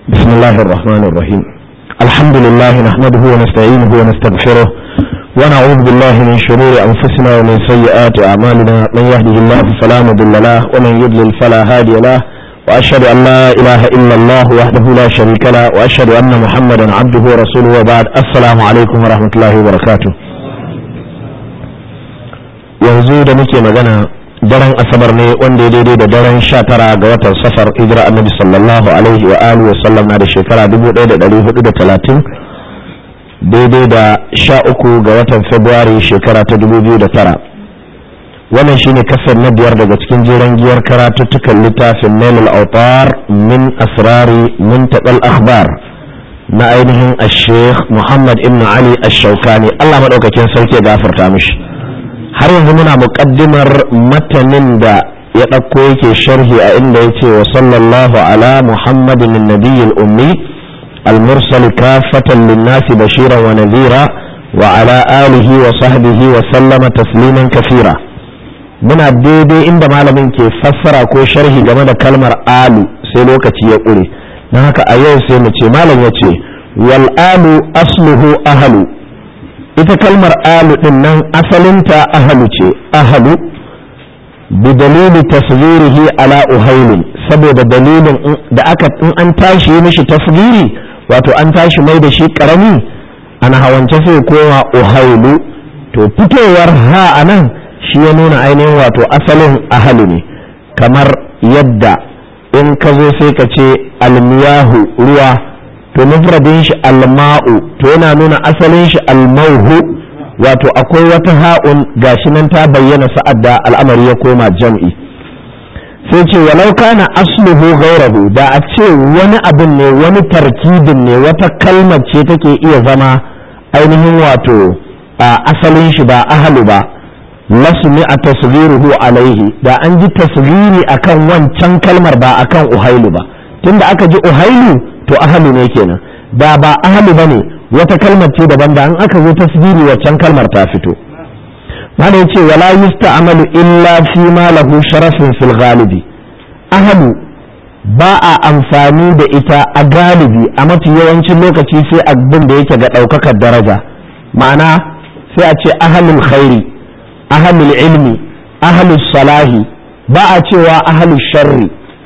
بسم الله الرحمن الرحيم الحمد لله نحمده ونستعينه ونستغفره ونعوذ بالله من شرور أنفسنا ومن سيئات أعمالنا من يهده الله فلا مضل له ومن يضلل فلا هادي له وأشهد أن لا إله إلا الله وحده لا شريك له وأشهد أن محمدا عبده ورسوله وبعد السلام عليكم ورحمة الله وبركاته yanzu da muke magana daren asabar ne wanda ya daidai da daren sha tara ga watan safar hijira annabi sallallahu alaihi wa alihi wa sallam na da shekara dubu ɗaya da ɗari hudu da talatin daidai da sha uku ga watan februari shekara ta dubu biyu da tara wannan shine kasar na biyar daga cikin jeren giyar karatuttukan littafin nailul autar min asrari muntaqal akhbar na ainihin ashekh muhammad ibn ali ash-shawkani allah madaukakin sarki ya gafarta mishi har yanzu muna muƙaddimar matanin da ya ɗauko yake sharhi a inda ya ce wa sallallahu ala muhammadin nabiyyil ummi المرسل كافة للناس بشيرا ونذيرا وعلى آله وصحبه وسلم تسليما كثيرا muna daidai inda malamin ke fassara ko sharhi game da kalmar alu sai lokaci ya ƙure don haka a yau sai mu ce malam ya ce wal alu asluhu ahalu ita kalmar alu din nan asalinta ahalu ce ahalu bi dalili tasghirihi ala uhailin saboda dalilin da aka in an tashi mishi tasghiri wato an tashi mai da shi karami ana hawance sai koma uhailu to fitowar ha anan shi ya nuna ainihin wato asalin ahalu ne kamar yadda in ka zo sai ka ce almiyahu ruwa to mufradin shi alma'u to yana nuna asalin shi almauhu wato akwai wata ha'un gashi nan ta bayyana sa'ad da al'amari ya koma jam'i sai ce walau kana asluhu gairahu da a ce wani abin ne wani tarkibin ne wata kalmar ce take iya zama ainihin wato a asalin shi ba ahalu ba lasmi a tasgiruhu alaihi da an ji tasgiri akan wancan kalmar ba akan uhailu ba tunda aka ji uhailu to ahalu ne kenan da ba ahalu bane wata kalmar ce daban da an aka zo tasgiri waccan kalmar ta fito mana yace wala yusta'malu illa fi ma lahu sharafin fil ghalibi ahalu ba a amfani da ita a galibi a mafi yawancin lokaci sai abin da yake ga ɗaukakar daraja ma'ana sai a ce ahalul khairi ahalul ilmi ahalul salahi ba a cewa ahalul sharri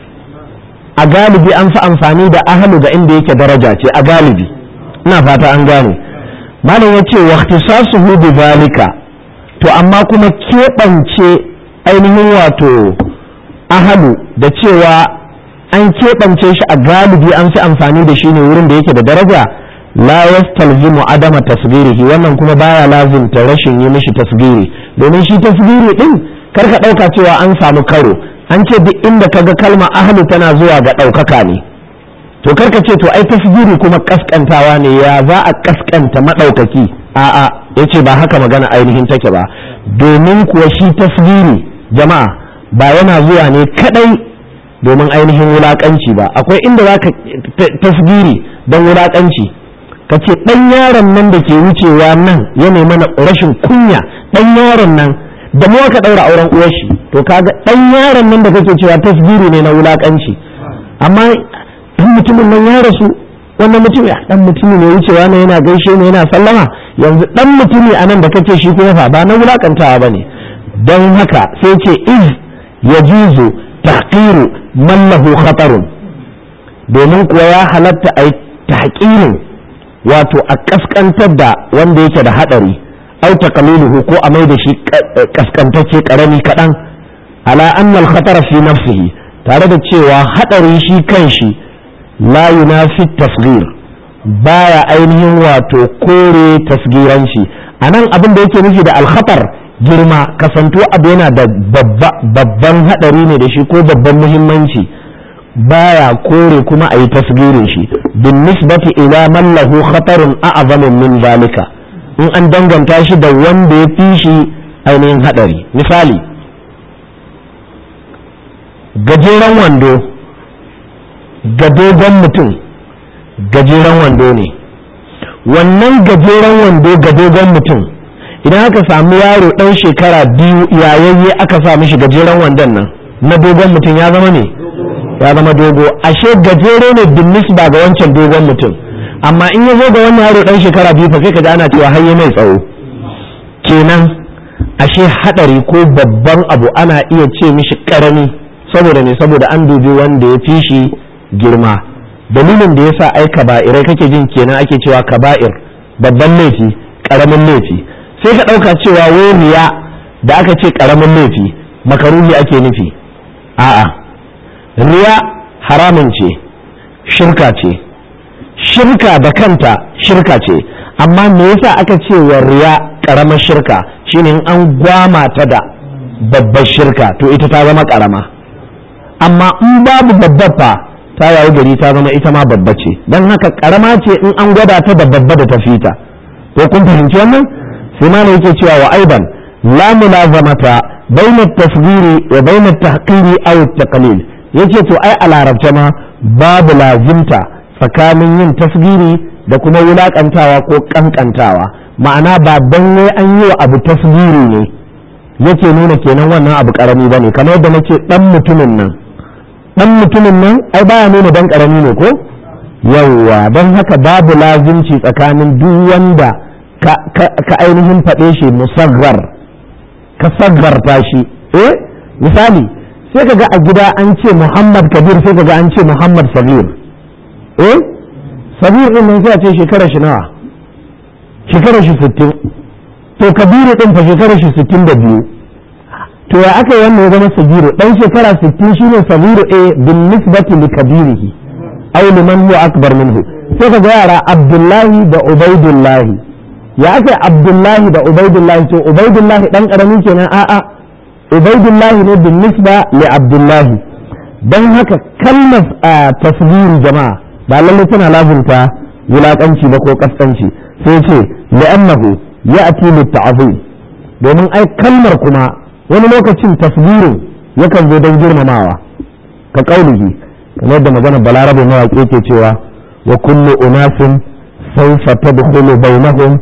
a galibi an fi amfani da ahalu ga inda yake daraja ce a galibi ina fata an gane malam ya ce waqtisasuhu bi zalika to amma kuma keɓance ainihin wato ahalu da cewa an keɓance shi a galibi an fi amfani da shi ne wurin da yake da daraja la yastalzimu adama tasgirihi wannan kuma baya lazimta rashin yi mishi tasgiri domin shi tasgiri din kar ka ɗauka cewa an samu karo an ce duk inda kaga kalma ahlu tana zuwa ga ɗaukaka ne to karka ce to ai tasgiri kuma kaskantawa ne ya za a kaskanta maɗaukaki a'a yace ba haka magana ainihin take ba domin kuwa shi tasgiri jama'a ba yana zuwa ne kadai domin ainihin wulakanci ba akwai inda za ka tasgiri don wulakanci ka ce ɗan yaron nan da ke wucewa nan ya mana rashin kunya ɗan yaron nan da mu aka ɗaura auren uwar shi to kaga ɗan yaron nan da kake cewa tasgiri ne na wulakanci amma dan mutumin nan ya rasu wannan mutum ya dan mutumi ne wucewa ne yana gaishe ne yana sallama yanzu dan mutumi a nan da kake shi kuma fa ba na wulakantawa bane don haka sai ce iz yajuzu tahqiru man lahu khatarun domin kuwa ya halatta ai tahqirin wato a kaskantar da wanda yake da hadari au taqliluhu ko a mai da shi kaskantacce karami kadan ala anna al-khatara fi nafsihi tare da cewa hadari shi kanshi la yunafi tasgir baya ainihin wato kore tasgiranci a nan abin da yake nufi da alkhatar girma kasanto abu yana da babban hadari ne da shi ko babban muhimmanci baya kore kuma a yi tasgirin shi bin nisbati ila man lahu khatarun a'zamu min zalika in an danganta shi da wanda ya fi shi ainihin hadari misali gajeren wando ga dogon mutum gajeren wando ne wannan gajeren wando ga dogon mutum idan aka samu yaro ɗan shekara biyu yayayye aka sa mishi gajeren wandon nan na dogon mutum ya zama ne ya zama dogo ashe gajere ne bin nisba ga wancan dogon mutum amma in ya zo ga wannan yaro dan shekara biyu fa sai ka ji ana cewa hayye mai tsawo kenan ashe hadari ko babban abu ana iya ce mishi karami saboda ne saboda an dubi wanda ya fi shi girma dalilin da yasa ai kaba'irai kake jin kenan ake cewa kaba'ir babban laifi karamin laifi sai ka dauka cewa waniya da aka ce karamin laifi makaruhi ake nufi a'a riya haramun ce shirka ce shirka da kanta shirka ce amma me yasa aka ce wa riya karamar shirka shine in an gwama ta da babbar shirka to ita ta zama karama amma in babu babbar fa ta yayi gari ta zama ita ma babba ce don haka karama ce in an gwada ta da babba da ta fita ko kun fahimci wannan sai ma yake cewa wa aiban la mulazamata bayna tasghiri wa bayna tahqiri aw taqlil yace to ai a larabce ma babu lazimta tsakanin yin tasgiri da kuma wulakantawa ko kankantawa ma'ana ba dan ne an yi wa abu tasgiri ne yake nuna kenan wannan abu karami bane kamar yadda nake dan mutumin nan dan mutumin nan ai baya nuna dan karami ne ko yawwa don haka babu lazimci tsakanin duk wanda ka, ka ainihin faɗe shi musaggar ka saggarta shi eh misali sai ka ga a gida an ce muhammad kabir sai ka ga an ce muhammad sabir eh sabir din nan sai a ce shekara shi nawa shekara shi sittin to kabiru din fa shekara shi sittin da biyu to ya aka wannan ya zama sabiru dan shekara sittin shine sabiru eh bin nisbati li kabirihi aw liman huwa akbar minhu sai ka ga yara abdullahi da ubaidullahi ya aka abdullahi da ubaidullahi to ubaidullahi dan karami kenan a'a ubaidullahi ne bin nisba li abdullahi dan haka kalmar tasbiri jama'a ba lalle tana lazimta wulakanci ba ko kaskanci sai ce li'annahu ya'ti lit ta'zim domin ai kalmar kuma wani lokacin tasbirin yakan zo don girmamawa ka kaulihi kamar da magana balarabe mawaƙi ke cewa wa kullu unasin sawfa tadkhulu bainahum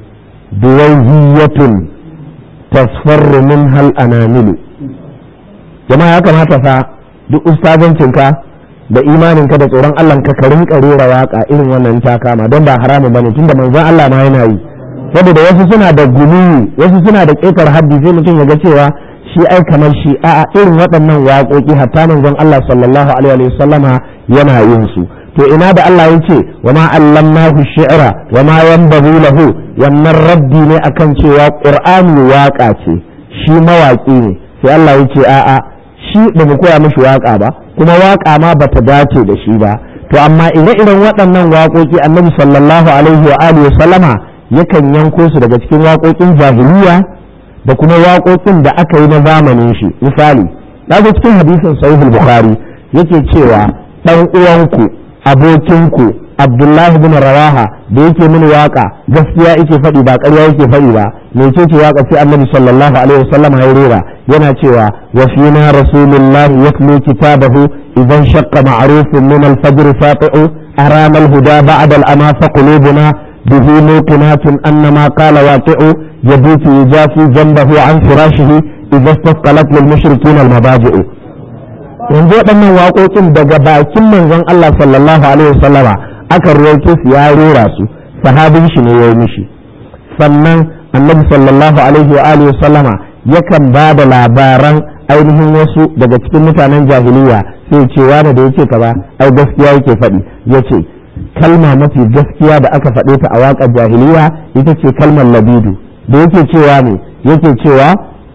biwayhiyatun tasfarru minha al-anamilu jama'a ya kamata fa duk ustazancinka da imaninka da tsoron Allah ka ka rinka rera waka irin wannan ta kama don ba haramu bane tunda manzon Allah ma yana yi saboda wasu suna da gulu wasu suna da ƙetar haddi sai mutum ya ga cewa shi ai kamar shi a irin waɗannan waƙoƙi hatta manzon Allah sallallahu alaihi wa sallama yana yin su to ina da Allah ya ce wa ma allamnahu shi'ra wa ma yanbaghi lahu wannan raddi ne akan cewa qur'ani waƙa ce shi mawaƙi ne sai Allah ya ce a'a shi ba mu koya mishi waƙa ba kuma waƙa ma bata dace da shi ba to amma ire-iren waɗannan waƙoƙi annabi sallallahu alaihi wa alihi wa sallama yakan yanko su daga cikin waƙoƙin jahiliya da kuma waƙoƙin da aka yi na zamanin shi misali na ga cikin hadisin sahihul bukhari yake cewa dan uwanku abokinku abdullahi bin rawaha da yake mini waka gaskiya yake faɗi ba ƙarya yake faɗi ba me ce ce waka sai annabi sallallahu alaihi wasallam ya rera yana cewa wa fina rasulullah yatlu kitabahu idan shaqqa ma'rufun min al-fajr fati'u arama al-huda ba'da al-ama fa qulubuna به موقنات أن ما قال واقع يبيت يجافي جنبه عن فراشه إذا استثقلت للمشركين المضاجع yanzu waɗannan waƙoƙin daga bakin manzon Allah sallallahu alaihi wasallama aka ruwaito su ya rera su sahabin shi ne ya yi mishi sannan annabi sallallahu alaihi wa alihi wasallama yakan ba da labaran ainihin wasu daga cikin mutanen jahiliya sai ce wani da yake kaza ai gaskiya yake faɗi yace kalma mafi gaskiya da aka faɗe ta a waƙar jahiliya ita ce kalmar labidu da yake cewa ne yake cewa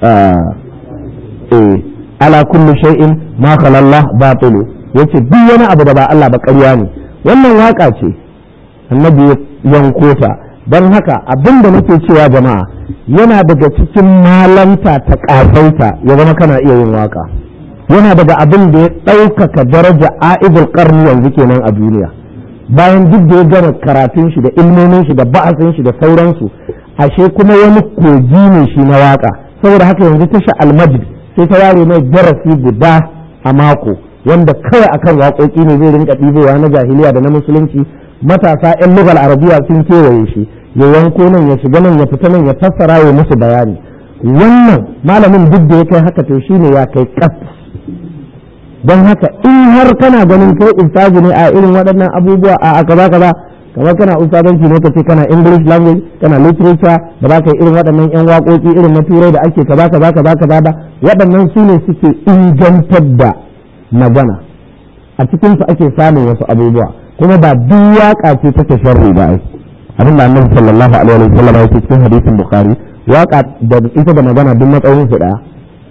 ala kullu shay'in ma khalallah batilu yace duk wani abu da ba Allah ba ƙarya ne wannan waƙa ce annabi yanko ta don haka abin da nake cewa jama'a yana daga cikin malanta ta ƙasaita ya zama kana iya yin waƙa yana daga abin da ya ɗaukaka daraja a'idul ƙarni yanzu kenan a duniya bayan duk da ya gama karatun shi da ilmomin shi da ba'asin shi da sauransu ashe kuma wani kogi ne shi na waka saboda haka yanzu tasha almajid sai ta ware mai darasi guda a mako wanda kawai akan waƙoƙi ne zai rinka ɗibowa na jahiliya da na musulunci matasa 'yan lugal arabiya sun kewaye shi ya yanko nan ya shiga nan ya fita nan ya fassara ya musu bayani wannan malamin duk da ya kai haka to shine ya kai kas don haka in har kana ganin kai ustazi ne a irin waɗannan abubuwa a kaza kaza kamar kana ustazanci ne ka ce kana english language kana literature da ba ka yi irin waɗannan yan waƙoƙi irin na turai da ake kaza kaza kaza kaza ba waɗannan su ne suke ingantar da magana a cikin su ake samun wasu abubuwa kuma ba duk waƙa ce take sharri ba ai abin da annabi sallallahu alaihi wa sallam yake cikin hadisin bukhari waƙa da ita da magana duk matsayin su daya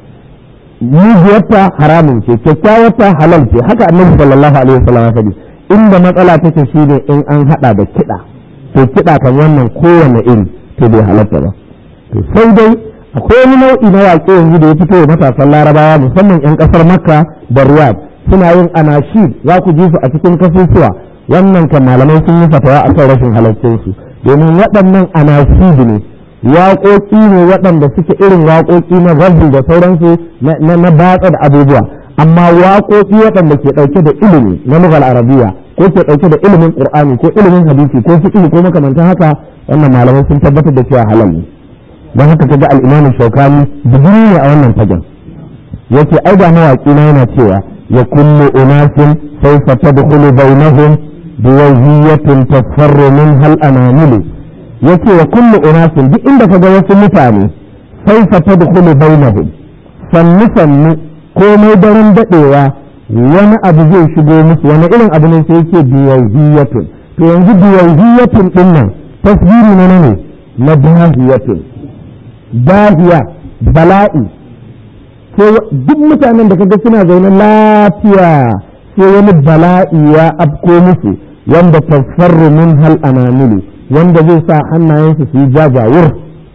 mujiyarta haramun ce kyakkyawarta halal ce haka annabi sallallahu alaihi wa sallam ya faɗi inda matsala take shi ne in an hada da kiɗa to kiɗa kan wannan kowane iri to bai halatta ba to sai dai akwai wani nau'i na waƙe yanzu da ya fito wa matasan larabawa musamman 'yan ƙasar makka da riyad suna yin anashid za ku ji su a cikin kasusuwa wannan kan malamai sun yi fatawa a kan rashin halaccinsu domin waɗannan anashid ne waƙoƙi ne waɗanda suke irin waƙoƙi na rabbi da sauransu na batsa da abubuwa amma waƙoƙi waɗanda ke ɗauke da ilimi na lugal arabiya ko ke ɗauke da ilimin qur'ani ko ilimin hadisi ko fiqh ko makamantan haka wannan malamai sun tabbatar da cewa halal ne don haka kaga al-imam shaukani digiri ne a wannan fagen yace ai da mawaƙi na yana cewa ya kullu unasin sawfa tadkhulu bainahum biwaziyatin tafarru min hal anamilu yace wa kullu unasin duk inda kaga wasu mutane sawfa tadkhulu bainahum sannu sannu komai daren daɗewa wani abu zai shigo musu wani irin abu ne sai yake biyaziyatun to yanzu biyaziyatun din nan tasbiri ne ne na dahiyatun dahiya bala'i sai duk mutanen da kaga suna zaune lafiya sai wani bala'i ya afko musu wanda tasfarru min hal anamilu wanda zai sa hannayensu su yi jajawur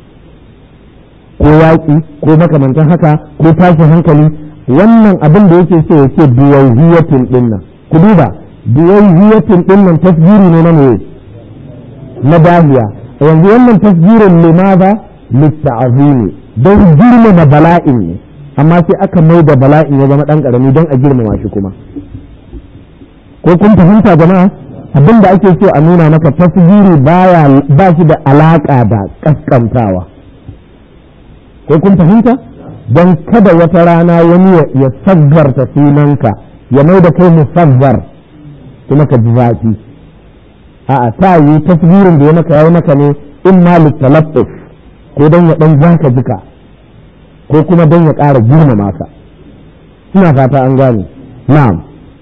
ko yaƙi ko makamantan haka ko tashin hankali wannan abin da yake so ya ce biyayyiyatin din nan ku duba biyayyiyatin din nan tasjiri ne na me na dahiya yanzu wannan tasjirin limaza litta'azimi don girmama bala'in ne amma sai aka mai da bala'in ya zama dan karami don a girmama shi kuma ko kun fahimta jama'a abin da ake so a nuna maka tasjiri baya ba shi da alaka da kaskantawa ko kun fahimta don kada wata rana wani ya saggarta sunanka ya mai da kai musaggar kuma ka ji zafi a ta yi tasbirin da ya maka yayi maka ne in ma littalaffuf ko don ya dan zaka jika ko kuma don ya ƙara girmama ka ina fata an gane na'am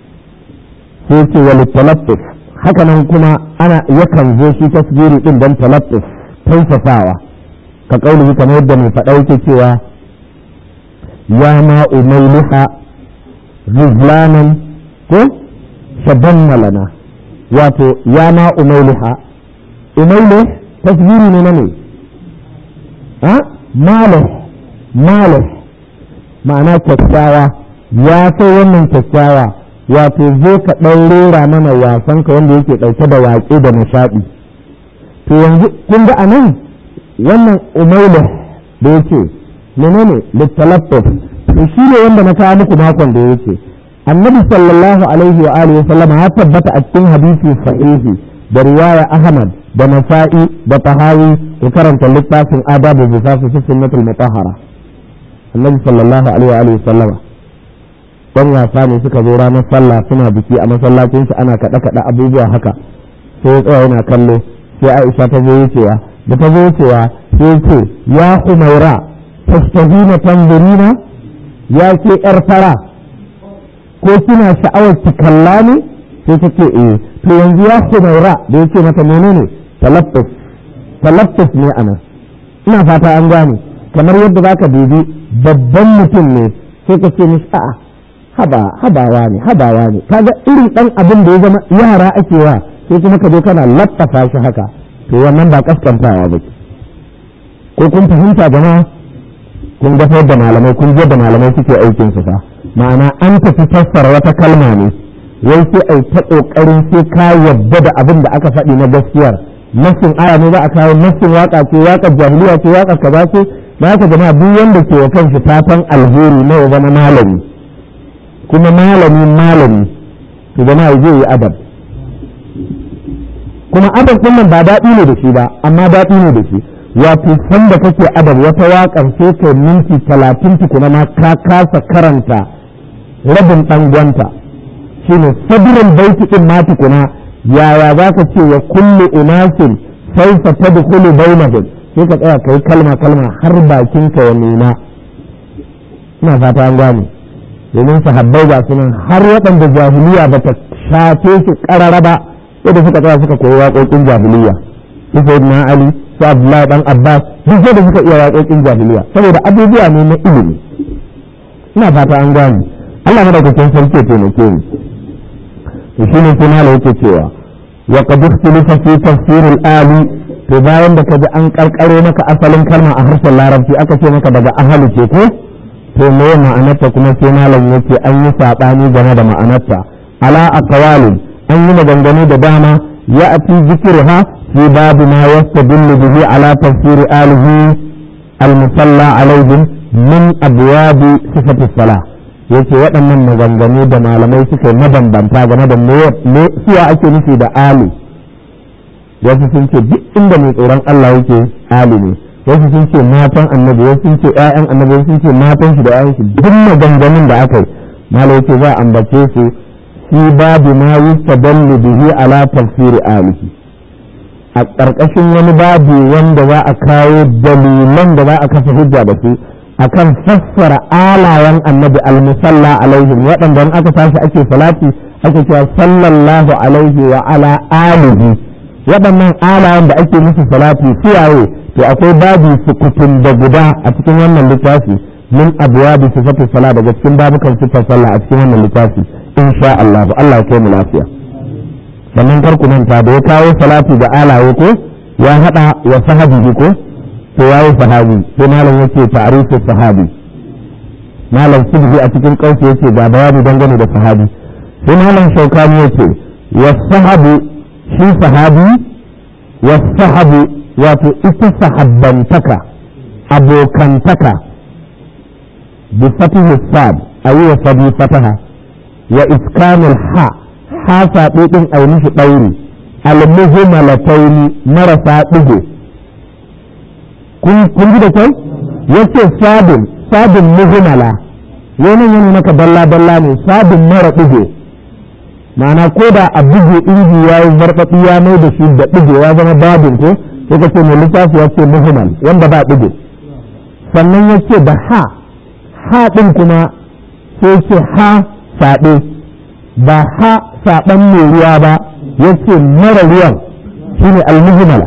sai ce wa littalaffuf haka nan kuma ana yakan zo shi tasbiri din don talaffuf tausasawa ka kauli kamar yadda mai faɗa yake cewa ya ma umailiha rizlanan ko shabanna lana wato ya ma umailiha umaile tasbiri ne na ne ha malih malih ma'ana kyakkyawa ya kai wannan kyakkyawa wato zo ka ɗan rera mana wasan ka wanda yake ɗauke da waƙe da nishaɗi to yanzu kun ga anan wannan umailih da yake menene littalaffuf to shi ne wanda na kawo muku makon da yake annabi sallallahu alaihi wa alihi sallama ya tabbata a cikin hadisi sahihi da riwaya ahmad da nasa'i da tahawi ku karanta littafin adabu bisasu fi sunnatul mutahhara annabi sallallahu alaihi wa alihi sallama dan wasa ne suka zo ranar sallah suna biki a masallacin su ana kada kada abubuwa haka sai ya tsaya yana kallo sai Aisha ta zo wucewa da ta zo wucewa sai ce ya Humaira tastahina tanzurina ya ce yar fara ko kina sha'awar ki kalla ne sai ta ce eh to yanzu ya Humaira da yake mata menene talaffus talaffus ne anan ina fata an gane kamar yadda zaka dubi babban mutum ne sai ka ce mishi a'a haba habawa ne habawa ne kaga irin dan abin da ya zama yara ake wa sai kuma ka je kana lattafa shi haka to wannan ba kaskantawa ba ko kun fahimta jama'a kun ga da malamai kun da malamai suke aikin su fa ma'ana an tafi fassara wata kalma ne wai sai ai ta kokarin sai ka yadda da abin da aka faɗi na gaskiyar nasin aya ne za a kawo nasin waka ce waka jahiliya ce waka kaza ce ba haka jama'a duk wanda ke wa kanshi fatan alheri na ya zama malami kuma malami malami to jama'a zai yi adab kuma adab din nan ba daɗi ne da shi ba amma daɗi ne da shi wato san da kake adab wata waƙar sai kai minti talatin tukuna ma ka kasa karanta rabin ɗangwanta shi ne sabirin baiti ɗin ma tukuna yaya za ka ce wa kullu unasin sai fa ta da kullu bainahum sai ka tsaya kai kalma kalma har bakinka ya nuna ina fata an gane domin sahabbai ga sunan har waɗanda jahiliya ba ta shafe su ƙarara ba yadda suka tsaya suka koyi waƙoƙin jahiliya su sayyidina ali su abdullahi dan abbas duk da suka iya waƙoƙin jahiliya saboda abubuwa ne na ilimi ina fata an gane Allah madaukakin sarki ya taimake ni to shine sai malai yake cewa wa qad ikhtalafa fi tafsir al-ali to bayan da kaji an karkaro maka asalin kalma a harshen larabci aka ce maka daga ahalu ce ko to me ma'anarta kuma sai malam yake an yi sabani game da ma'anarta ala aqwalin an yi maganganu da dama ya ati zikirha fi babu ma yastadillu bihi ala tafsir alihi al-musalla alaihim min abwabi sifati salah yace waɗannan maganganu da malamai suka yi mabambanta game da me suwa ake nufi da ali wasu sun ce duk inda mai tsoron Allah yake ali ne wasu sun ce matan annabi wasu sun ce ƴaƴan annabi wasu sun ce matan shi da ƴaƴan shi duk maganganun da aka yi malai yace za a ambace su fi babu ma yustadallu bihi ala tafsiri alihi a ƙarƙashin wani babu wanda za a kawo dalilan da za a kafa hujja da su akan fassara alayen annabi almusalla alaihim waɗanda aka tashi ake salati ake cewa sallallahu alaihi wa ala alihi waɗannan alayen da ake musu salati suwaye to akwai babu sukutun da guda a cikin wannan littafi min abuwa da sifatu sala daga cikin babukan sifar sallah a cikin wannan littafi insha Allah Allah ya kai mu lafiya sannan kar ku manta da ya kawo salati da alaye ko ya hada wa sahabi ko to yayi sahabi sai malam yace ta'rifu sahabi malam subhi a cikin kauce yace ga bayani dangane da sahabi sai malam shaukani yace wa sahabu shi sahabi wa sahabu wato ita sahabbantaka abokantaka bi fatihi sad ayi wa sabi fataha wa iskanul ha ha saɓe ɗin a mishi ɗauri almuhmalataini marasa ɗigo kun ji da kyau yace sabin sabin muhmala wani yana maka dalla dalla ne sabin mara ɗigo ma'ana ko da a buge inji ya yi zarfaɗi ya mai da shi da ɗigo ya zama babin ko sai ka ce mai littafi ya ce muhmal wanda ba ɗigo sannan ya ce da ha ha ɗin kuma sai ce ha saɓe ba ha saɓan mai ruwa ba ya ce mara ruwan shi ne almuhimala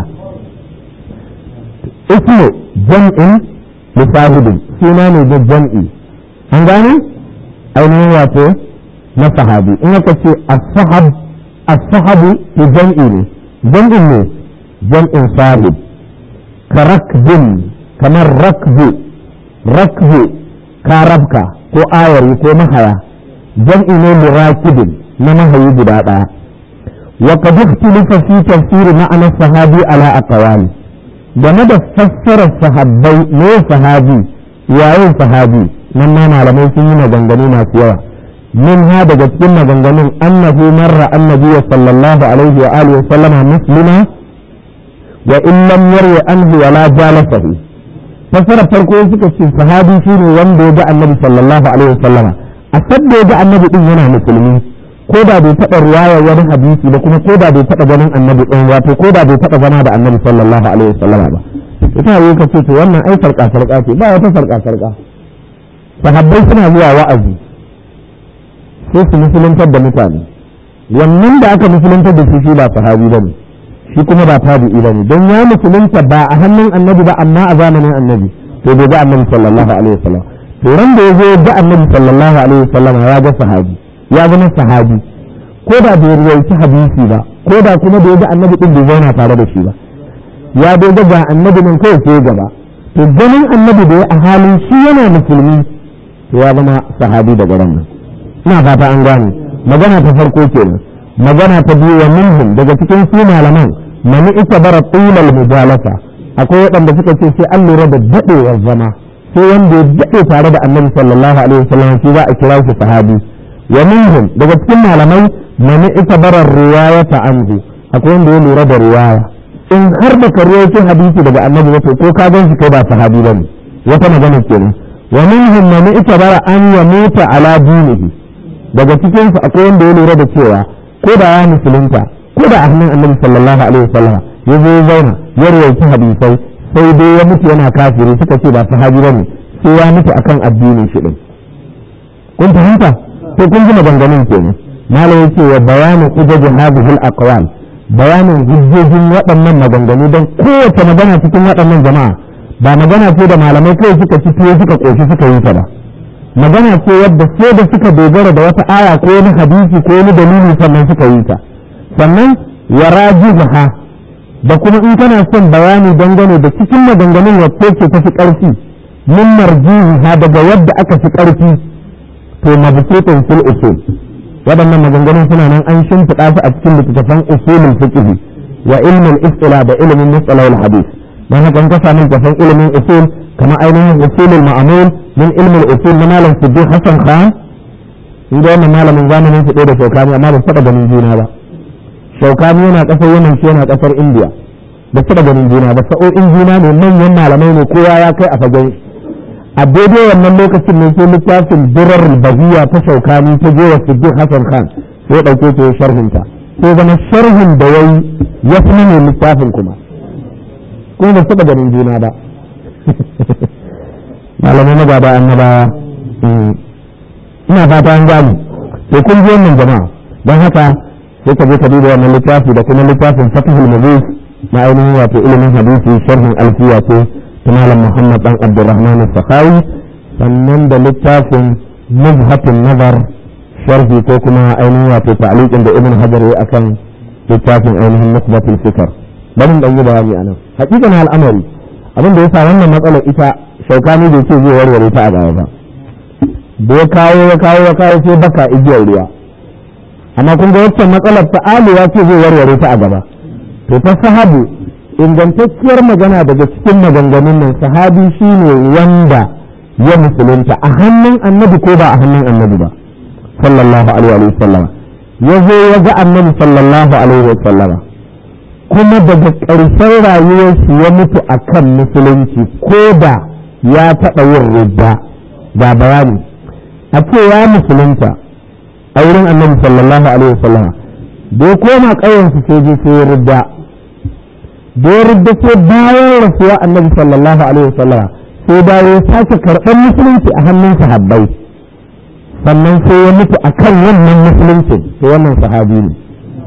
ismu jam'in lissahibin suna ne da jam'i an gane ainihin wato na sahabi in aka ce as-sahab as-sahabu to jam'i ne jam'in ne jam'in sahib ka rakbin kamar rakbu rakbu karabka ko ayari ko mahaya jam'i ne lirakibin na mahayi guda ɗaya wa qad ikhtalafa fi tafsir ma'ana sahabi ala aqwali game da fassarar sahabbai ne sahabi yayin sahabi nan ma malamai sun yi maganganu masu yawa min ha daga cikin maganganun annahu marra annabi sallallahu alaihi wa alihi wa sallama muslima wa in lam yarwi anhu wala jalasahu fassarar farko suka ce sahabi shine wanda ya ga annabi sallallahu alaihi wa sallama a sadda ya ga annabi din yana musulmi ko da bai taɓa ruwayar wani hadisi ba kuma ko da bai taɓa ganin annabi ɗin wato ko da bai taɓa zama da annabi sallallahu alaihi wasallam ba ita yi ka ce to wannan ai sarƙa sarƙa ce ba wata sarƙa sarƙa sahabbai suna zuwa wa'azi sai su musuluntar da mutane wannan da aka musuluntar da shi shi ba sahabi bane shi kuma ba tabi'i bane don ya musulunta ba a hannun annabi ba amma a zamanin annabi to bai ga annabi sallallahu alaihi wasallam to ran da ya zo ga annabi sallallahu alaihi wasallam ya ga sahabi ya zama sahabi ko da bai ruwaici hadisi ba ko da kuma da ya ga annabi din bai zauna tare da shi ba ya dai ga annabi nan kawai sai gaba to ganin annabi da ya a halin shi yana musulmi to ya zama sahabi daga ran nan ina fata an gane magana ta farko kenan magana ta biyu wa minhum daga cikin su malaman mani ita bara tulal mujalasa akwai waɗanda suka ce sai an lura da daɗewar zama sai wanda ya daɗe tare da annabi sallallahu alaihi wasallam shi za a kira shi sahabi wa minhum daga cikin malamai mani ita bara riwayata anhu akwai wanda ya lura da riwaya in har da ka rawaito hadisi daga annabi wato ko ka gan shi kai ba sahabi bane wata magana kenan wa minhum man itabara an yamuta ala dinihi daga cikin su akwai wanda ya lura da cewa ko da ya musulunta ko da a hannun annabi sallallahu alaihi wasallam ya zo ya zauna ya rawaita hadisai sai dai ya mutu yana kafiri suka ce ba sahabi bane sai ya mutu akan addinin shi din kun fahimta to kun ji maganganun kenan malam yace wa bayanu hujjaj hadhihi al-aqwal bayanin hujjojin waɗannan maganganu don kowace magana cikin waɗannan jama'a ba magana ce da malamai kai suka ci tuwo suka ƙoshi suka yi ta ba magana ce wadda sai da suka dogara da wata aya ko wani hadisi ko wani dalili sannan suka yi ta sannan ya rajiha da kuma in kana son bayani dangane da cikin maganganun wacce ce ta fi ƙarfi min marjiha daga yadda aka fi ƙarfi to mabsutun fil usul waɗannan maganganun suna nan an shimfiɗa su a cikin littattafan usulul fiqh wa ilmin istila da ilimin mustalahul hadith dan haka in ka samu littattafan ilimin usul kamar ainihin usulul ma'amul min ilmin usul na malam siddiq hasan khan shi da wannan malamin zamanin su da shaukani amma ba su taɓa ganin juna ba shaukani yana ƙasar yaman shi yana ƙasar indiya ba su taɓa ganin juna ba sa'o'in juna ne manyan malamai ne kowa ya kai a fagen a daidai wannan lokacin ne sai littafin durar bahiya ta shaukani ta je wa siddiq hasan khan sai ɗauke ta sharhin ta sai zama sharhin da yayi ya fi ne littafin kuma kuma ba taɓa ganin juna ba malamai na gaba annabawa ina fata an gani sai kun ji wannan jama'a don haka sai ka je ka duba wannan littafi da kuma littafin fatihul mubin na ainihin wato ilimin hadisi sharhin alfiya ce malam Muhammad dan Abdulrahman Sakhawi sannan da littafin Muzhatun Nazar sharhi ko kuma ainihin wato ta'liqin da Ibn Hajar ya akan littafin ainihin Nukhbatul Fikr bari dan yi bayani anan hakikan al'amari abin da yasa wannan matsalar ita shaukani bai ce zai warware ta a gaba ba da ya kawo ya kawo ya kawo sai baka igiyar ruwa amma kun ga wacce matsalar ta aliya ce zai warware ta a gaba to ta sahabu ingantacciyar magana daga cikin maganganun nan sahabi shine wanda ya musulunta a hannun annabi ko ba a hannun annabi ba sallallahu alaihi wa sallam ya zo ya ga annabi sallallahu alaihi wa sallam kuma daga ƙarshen rayuwar shi ya mutu akan musulunci ko da ya taɓa yin ridda ga bayani a ce ya musulunta a wurin annabi sallallahu alaihi wa sallam da ya koma ƙauyensu sai je sai ya ridda da ya rudda sai bayan rasuwa annabi sallallahu alaihi wasallam sai dawo ya sake karɓar musulunci a hannun sahabbai sannan sai ya mutu a kan wannan musulunci sai wannan sahabi ne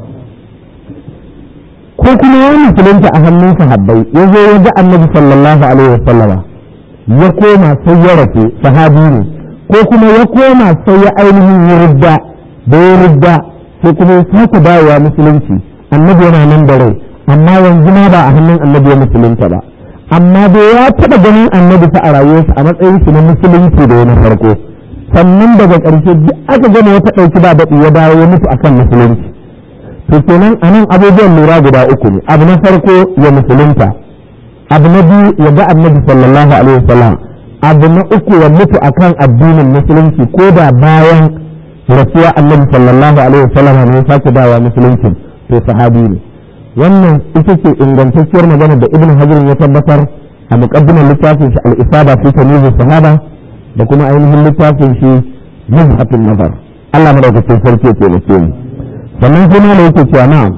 ko kuma ya musulunci a hannun sahabbai ya zo ya ga annabi sallallahu alaihi wasallam ya koma sai ya rasu sahabi ne ko kuma ya koma sai ya ainihin ya rudda da ya rudda sai kuma ya sake dawowa musulunci annabi yana nan da rai amma yanzu ma ba a hannun annabi ya musulunta ba amma dai ya taɓa ganin annabi fa a rayuwarsa a matsayin shi na musulunci da na farko sannan daga ƙarshe duk aka gama wata ɗauki ba daɗi ya dawo ya mutu akan musulunci to kenan a nan abubuwan lura guda uku ne abu na farko ya musulunta abu na biyu ya ga annabi sallallahu alaihi wasallam abu na uku ya mutu akan addinin musulunci ko da bayan rasuwa annabi sallallahu alaihi wasallam ne ya sake dawa musulunci to sahabi ne wannan ita ce ingantacciyar magana da ibn hajar ya tabbatar a muqaddimar littafin shi al-isaba fi tamyiz sahaba da kuma ainihin littafin shi muzhatul nazar Allah madaukakin sarki ya taimake mu sannan kuma ne yake cewa na'am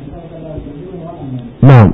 na'am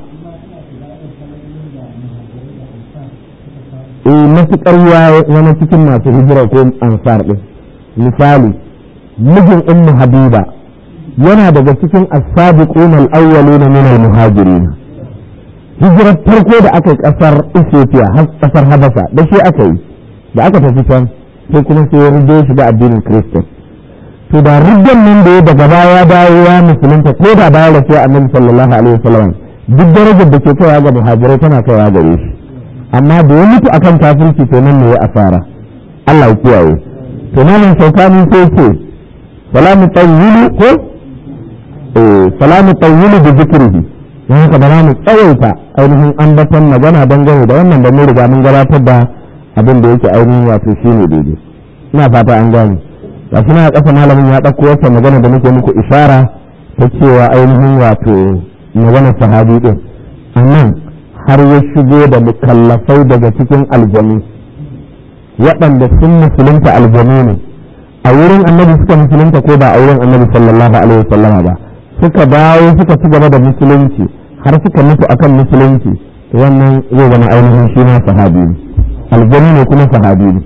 eh matuƙar wani cikin masu hijira ko ansar din misali mijin ummu habiba yana daga cikin as-sabiquna al-awwaluna min al-muhajirin hijirar farko da aka yi kasar Ethiopia har kasar Habasha da shi aka yi da aka tafi can sai kuma sai ya rige shi da addinin Kristan to da rigen nan da ya daga baya dawo ya musulunta ko da baya rafiya annabi sallallahu alaihi wasallam duk darajar da ke kaiwa ga muhajirai tana kaiwa gare shi amma da ya mutu akan kafirci to nan ne ya asara Allah ya kiyaye to nan sautani sai ce wala mutayyilu ko salamu tawwilu da zikrihi don haka ba mu tsawaita ainihin ambaton magana dangane da wannan da mun riga mun gabatar da abin da yake ainihin wato shine daidai ina fata an gane ga shi na kasa malamin ya ɗauko wata magana da muke muku ishara ta cewa ainihin wato magana sahabi din annan har ya shigo da mukallafai daga cikin aljanu waɗanda sun musulunta aljanu ne a wurin annabi suka musulunta ko ba a wurin annabi sallallahu alaihi wasallama ba suka dawo suka ci gaba da musulunci har suka mutu akan musulunci wannan zai zama ainihin shi ma sahabi ne aljani ne kuma sahabi ne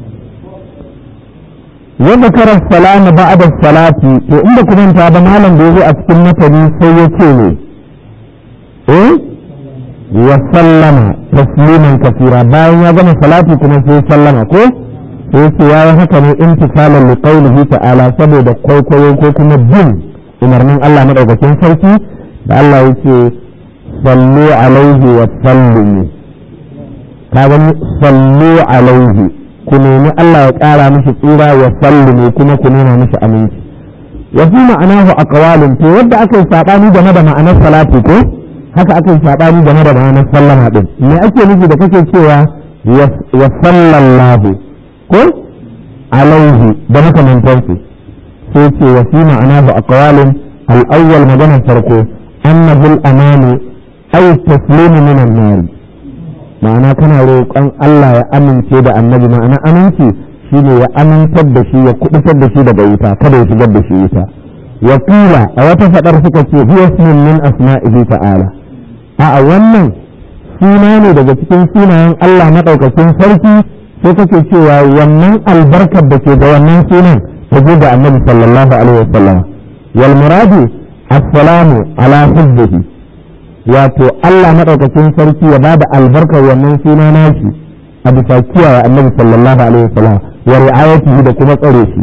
yadda karar salama ba'da salati to inda kuma ta ba malam da yazo a cikin matani sai ya ce ne eh wa sallama tasliman kafira bayan ya gama salati kuma sai sallama ko sai ce ya haka ne intisalan li qawlihi ta'ala saboda kwaikwayo ko kuma bin umarnin Allah madaukakin sarki da Allah yake sallu alaihi wa sallimu ka gani sallu alaihi ku nemi Allah ya ƙara mishi tsira wa sallimu kuma ku nuna mishi aminci wa fi ma'anahu aqwalun to yadda aka yi sabani game da ma'anar salati ko haka aka yi sabani game da ma'anar sallama din me ake nufi da kake cewa wa sallallahu ko alaihi da makamantansu sai ce wa fi ma'anahu aqwalun al-awwal maganar farko annahu al-amanu ay taslimu min an-nar ma'ana kana roƙon Allah ya amince da annabi ma'ana aminci shine ya amintar da shi ya kubutar da shi daga wuta kada ya shigar da shi wuta wa qila a wata fadar suka ce huwa ismun min asma'ihi ta'ala a wannan suna ne daga cikin sunayen Allah madaukakin sarki sai kake cewa wannan albarkar da ke ga wannan sunan ta je da annabi sallallahu alaihi wasallam wal muradu assalamu ala hubbihi wato Allah madaukakin sarki ya bada albarkar wannan suna nashi a bisa kiyaye annabi sallallahu alaihi wasallam wa ri'ayatihi da kuma tsare shi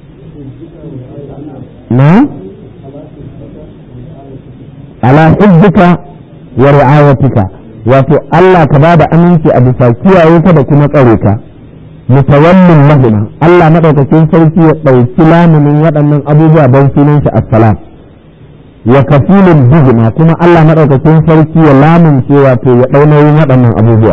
na ala hubbika wa ri'ayatika wato Allah ka bada aminci a bisa kiyaye ka da kuma tsare ka mutawallin lahuma Allah madaukakin sarki ya ɗauki lamunin waɗannan abubuwa don sunan shi assalam wa kafilin bihima kuma Allah madaukakin sarki ya lamunce wato ya ɗau nauyin waɗannan abubuwa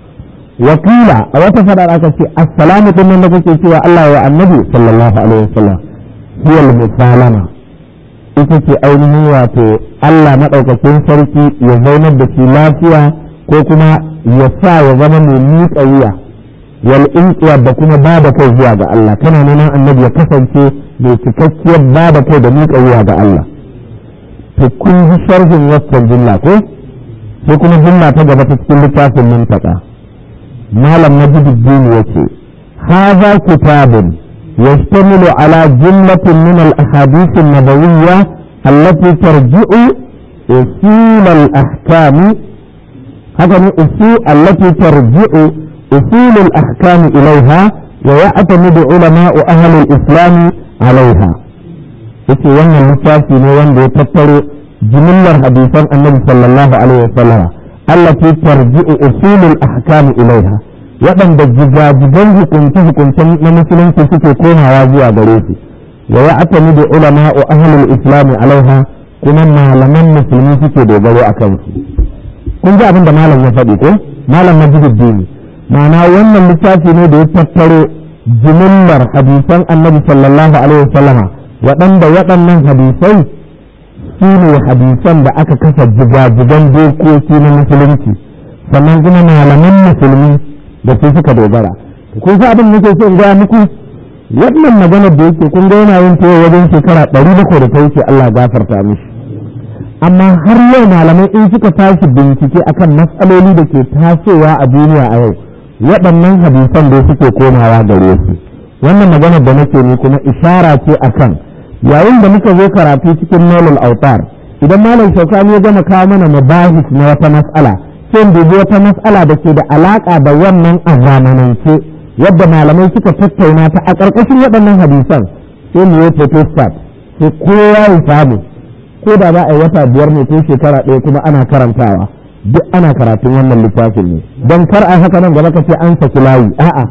wakila a wata fadar aka ce assalamu din nan da kake cewa Allah ya annabi sallallahu alaihi wasallam hiyal musalama ita ce ainihin wato Allah madaukakin sarki ya zaunar da shi lafiya ko kuma ya sa ya zama mai miƙa wuya wal inqiya da kuma ba da kai zuwa ga Allah kana neman annabi ya kasance mai cikakkiyar ba da kai da miƙa wuya ga Allah to kun ji sharhin waccan jumla ko sai kuma jumla ta gaba ta cikin littafin mintaka malam majiduddin yace hadha kitabun يشتمل على جملة من الأحاديث النبوية التي ترجع أصول الأحكام هذا أصول التي ترجع أصول الأحكام إليها ويعتمد علماء أهل الإسلام عليها yake wannan littafi ne wanda ya tattaro jimillar hadisan annabi sallallahu alaihi wasallam allati tarji'u usulul ahkam ilaiha waɗanda jigajigan hukunce-hukuncen na musulunci suke komawa zuwa gare su wa ya atami da ulama wa ahlul islam alaiha kuma malaman musulmi suke dogaro a kansu kun ji abin da malam ya faɗi ko malam majiduddin ma'ana wannan littafi ne da ya tattaro jimillar hadisan annabi sallallahu alaihi wasallam waɗanda waɗannan hadisai su ne hadisan da aka kasa jigajigan dokoki na musulunci sannan kuma malaman musulmi da su suka dogara kun sa abin nake so in gaya muku wannan maganar da yake kun ga yana yin ta wajen shekara ɗari bakwai da ta wuce Allah gafarta mishi amma har yau malamai in suka tashi bincike akan matsaloli da ke tasowa a duniya a yau waɗannan hadisan da suke komawa gare su wannan maganar da nake ni kuma ishara ce akan yayin da muka zo karatu cikin nolul autar idan malam shaukani ya gama kawo mana mabahis na wata mas'ala sai dubi wata mas'ala da ke da alaƙa da wannan a zamanance yadda malamai suka tattauna ta a ƙarƙashin waɗannan hadisan sai mu yi photostat sai kowa ya samu ko da za a yi wata biyar ne ko shekara ɗaya kuma ana karantawa duk ana karatun wannan littafin ne don kar a haka nan gaba ka ce an saki layi a'a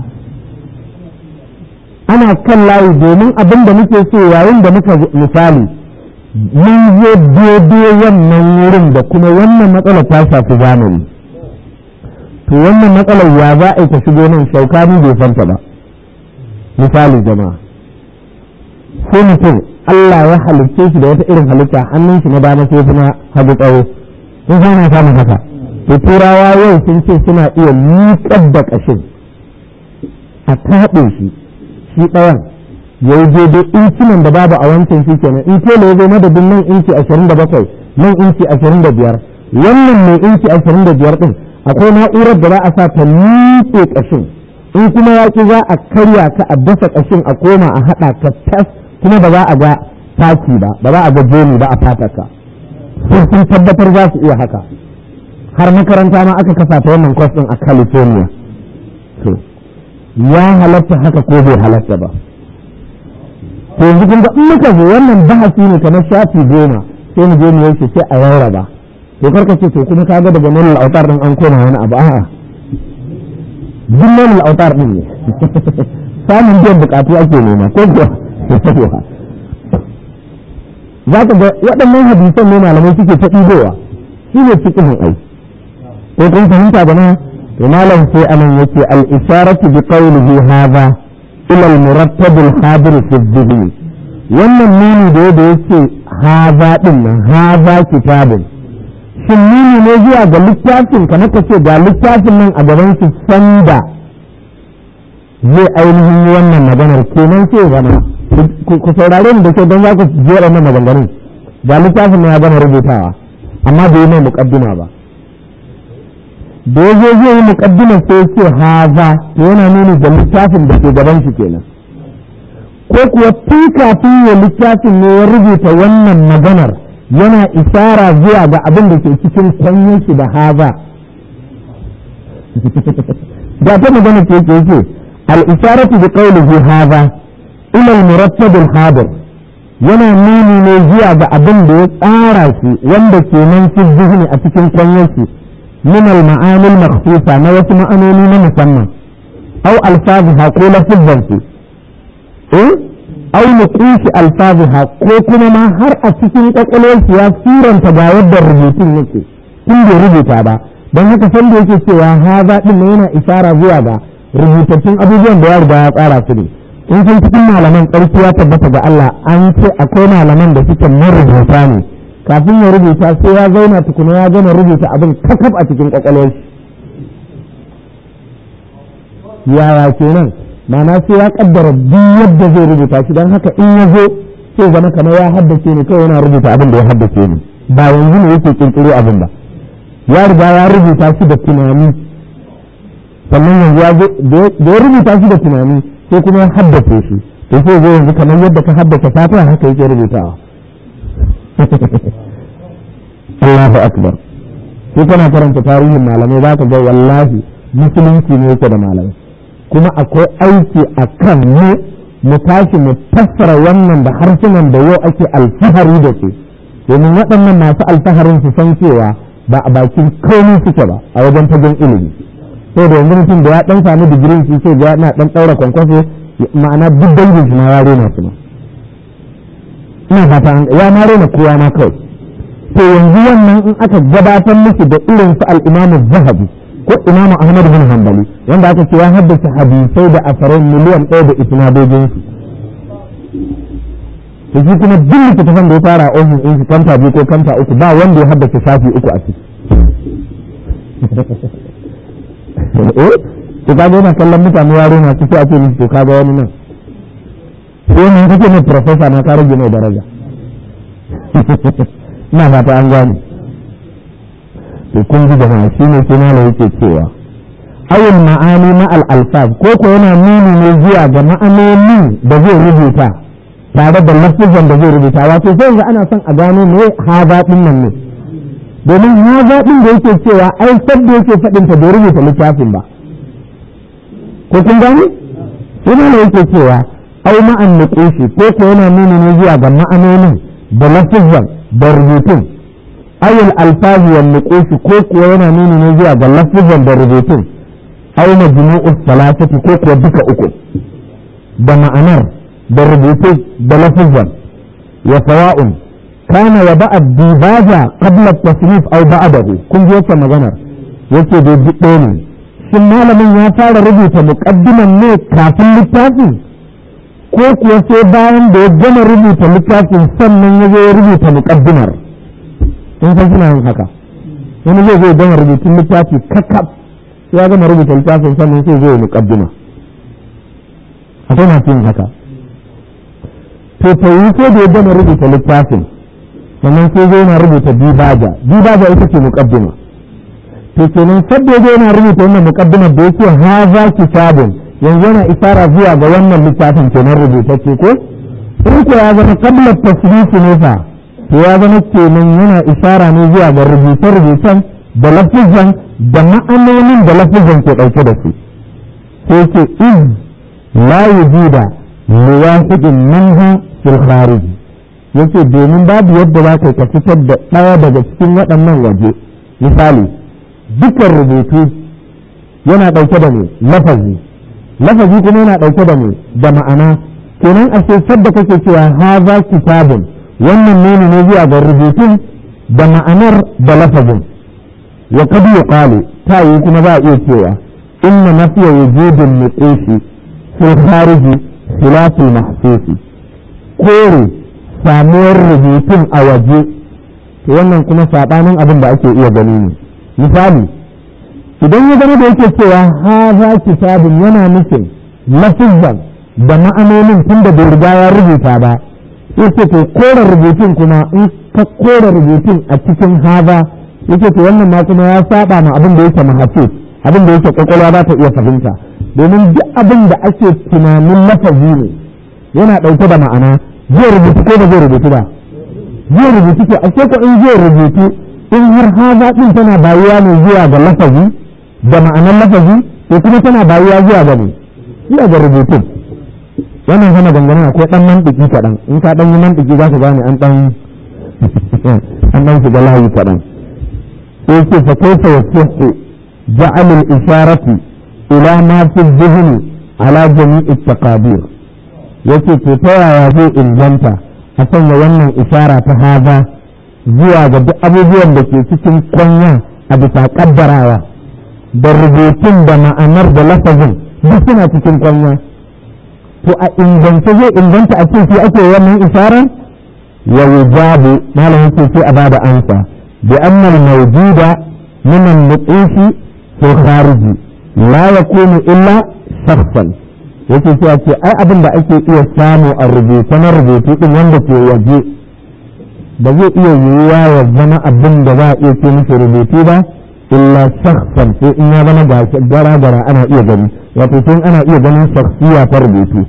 ana kan layi domin abin da muke so yayin da muka misali mun zo daidai wannan wurin da kuma wannan matsalar ta shafi zamani to wannan matsalar ya za a ta shigo nan shaukani bai santa ba misali jama'a sai mutum Allah ya halicce shi da wata irin halitta hannun shi na dama sai kuma hagu tsawo sun sana samun haka to turawa yau sun ce suna iya miƙar da ƙashin a taɓe shi shi ɗayan ya yi daidai incinan da babu a wancan shi kenan in tela ya zo madadin nan inci ashirin da bakwai nan inci ashirin da biyar wannan mai inci ashirin da biyar ɗin akwai na'urar da za a sa ta miƙe ƙashin in kuma ya ki za a karya ka a dasa ƙashin a koma a haɗa ka tas kuma ba za a ga taki ba ba za a ga joni ba a fatarka sai sun tabbatar za su iya haka har makaranta ma aka kafa ta wannan kwas ɗin a california to ya halatta haka ko bai halatta ba to yanzu kun ga in muka zo wannan bahasi ne kamar shafi goma sai mu je mu yanke sai a rarraba to karka ce to kuma kaga daga nan al'autar din an koma wani abu a'a duk nan al'autar din ne samun biyan bukatu ake nema ko kuwa za ka ga waɗannan hadisan ne malamai suke ta ɗibowa shi ne cikin ai ko kun fahimta da na to malam sai anan yake al-isharatu bi qawlihi hadha ila al-murattab al-hadir fi dhihni wannan nuni da yadda yake hadha din nan hadha kitabun shin nuni ne zuwa ga littafin kamar ka ce ga littafin nan a gaban su sanda zai ainihin yi wannan maganar kenan sai zama ku saurare ni da kyau don za ku jera nan maganganun ga littafin ya gama rubutawa amma bai yi mai muƙaddima ba da ya zo zai yi muƙaddima sai ce haza to yana nuni da littafin da ke gaban shi kenan ko kuwa tun kafin ya littafin ne ya rubuta wannan maganar yana isara zuwa ga abin da ke cikin kwanyar shi da haza da ta magana ce ke ce al-isharatu bi qawlihi haza ila al-murattab al-hadir yana nuni ne zuwa ga abin da ya tsara shi wanda ke nan fi zihni a cikin kwanyar shi min al-ma'ani al-makhsusa na wasu ma'anoni na musamman aw alfaziha ko lafzan su eh aw nuqus alfaziha ko kuma ma har a cikin kwakwalwar shi ya suranta ga yadda rubutun yake tun bai rubuta ba don haka san da yake cewa haza din yana isara zuwa ga rubutattun abubuwan da ya riga ya tsara su ne in sun cikin malaman ƙarfi ya tabbata ga Allah an ce akwai malaman da suke marubuta ne kafin ya rubuta sai ya zauna tukuna ya gama rubuta abin kakaf a cikin kwakwalwar shi yaya kenan ma'ana sai ya kaddara duk yadda zai rubuta shi don haka in ya zo sai zama kamar ya haddace ne kawai yana rubuta abin da ya haddace ne ba yanzu ne yake kirkiro abin ba ya riga ya rubuta shi da tunani sannan yanzu ya da ya rubuta shi da tunani sai kuma ya haddace shi to sai zai yanzu kamar yadda ka haddace fatiha haka yake rubutawa Allahu akbar sai kana karanta tarihin malamai za ka ga wallahi musulunci ne yake da malamai kuma akwai aiki a kan mu mu tashi mu fassara wannan da harsunan da yau ake alfahari da su domin waɗannan masu alfaharin su san cewa ba a bakin komai suke ba a wajen fagen ilimi sai da yanzu mutum da ya ɗan samu digirin shi sai ya na ɗan ɗaura kwankwaso ma'ana duk dangin shi ma ya rena su ma ina fata ya ma rena kowa ma kawai to yanzu wannan in aka gabatar musu da irin su al-imamu zahabi ko imamu ahmad bin hanbali wanda aka ce ya haddace hadisai da asarai miliyan ɗaya da isnadojin su to shi kuma duk littattafan da ya fara a ofis ɗin shi kanta biyu ko kanta uku ba wanda ya haddace shafi uku a ciki eh to kaga yana kallon mutane yaro na ciki a ce mishi to kaga wani nan sai mun kake mai professor na ka rage mai daraja ina fata an gane to kun ji jama'a shi ne sai malam yake cewa awul ma'ani ma al alfaz ko ko yana nuni ne zuwa ga ma'anonin da zai rubuta tare da lafizan da zai rubuta wato sai yanzu ana son a gano me haza din nan ne domin haza din da yake cewa ai sabda yake faɗin ta bai rubuta littafin ba ko kun gane sai malam yake cewa ai ma'an nuqushi ko ko yana nuni ne zuwa ga ma'anonin da lafizan da rubutun ayul alfazi wal nuqushi ko kuwa yana nuni ne zuwa ga lafizan da rubutun aw majmu'us salasati ko kuwa duka uku da ma'anar da rubutun da lafizan wa sawa'un kana wa ba'a dibaja qabla at-tasnif aw ba'dahu kun ji wata maganar yake da duk ne shin malamin ya fara rubuta muqaddiman ne kafin littafin ko kuwa sai bayan da ya gama rubuta littafin sannan ya zo ya rubuta muqaddimar in san suna yin haka wani zai zai gama rubutun littafi kakaf sai ya gama rubuta littafin sannan sai zai muqaddima akwai masu yin haka to ta yi sai da ya gama rubuta littafin sannan sai zai yana rubuta dibaja dibaja ita ce muqaddima to kenan sabda ya yana rubuta wannan muqaddimar da yake haza kitabun yanzu yana isara zuwa ga wannan littafin kenan rubutacce ko in ko ya zama qabla tasrifi ne fa to ya zama kenan yana isara ne zuwa ga rubuce-rubucen da lafizan da ma'anonin da lafizan ke ɗauke da su sai ce in la yujuda liwahidin minha fil kharij yace domin babu yadda za ka fitar da ɗaya daga cikin waɗannan waje misali dukkan rubutu yana ɗauke da ne lafazi lafazi kuma yana ɗauke da ne da ma'ana kenan a sadda kake cewa haza kitabun wannan nuni ne zuwa ga rubutun da ma'anar da lafazin wa qad yuqalu ta yi kuma za a iya cewa inna nafiya wujudin nuqushi fil khariji khilaf al mahsus kore samuwar rubutun a waje to wannan kuma sabanin abin da ake iya gani ne misali idan ya zama da yake cewa haza kitabun yana nufin lafizan da ma'anonin tun da bai riga ya rubuta ba yake to kora rubutun kuma in ka kora rubutun a cikin haza yake to wannan ma kuma ya saba ma abin da yake mahafuz abin da yake kwakwalwa ba ta iya fahimta domin duk abin da ake tunanin lafazi ne yana ɗauke da ma'ana zai rubutu ko ba zai rubutu ba zai rubutu ke ashe ko in zai rubutu in har haza din tana bayuwa ne zuwa ga lafazi da ma'anar lafazi ko kuma tana bayuwa zuwa ga ne zuwa ga rubutun wannan hana dangane akwai dan mantiki kaɗan in ka dan yi mantiki za ka gane an dan an dan shiga layi kaɗan sai ce fa kaifa yasihu ja'al al-isharati ila ma fi dhihni ala jami'i taqadir yace to ta yaya zai inganta a sanya wannan ishara ta haza zuwa ga duk abubuwan da ke cikin kwanya a bisa kaddarawa da rubutun da ma'anar da lafazin duk suna cikin kwanya to a inganta zai inganta a cikin ake wannan isharar ya wujabu malam yake sai a bada ansa bi anna al-mawjuda min al-nuqushi fi khariji la yakunu illa shakhsan yake sai a ce ai abin da ake iya samu a rubuce na rubutu din wanda ke waje ba zai iya yiwuwa ya zama abin da za a iya ce mishi rubutu ba illa shakhsan sai in ya zama gara gara ana iya gani wato sai ana iya ganin shakhsiya ta rubutu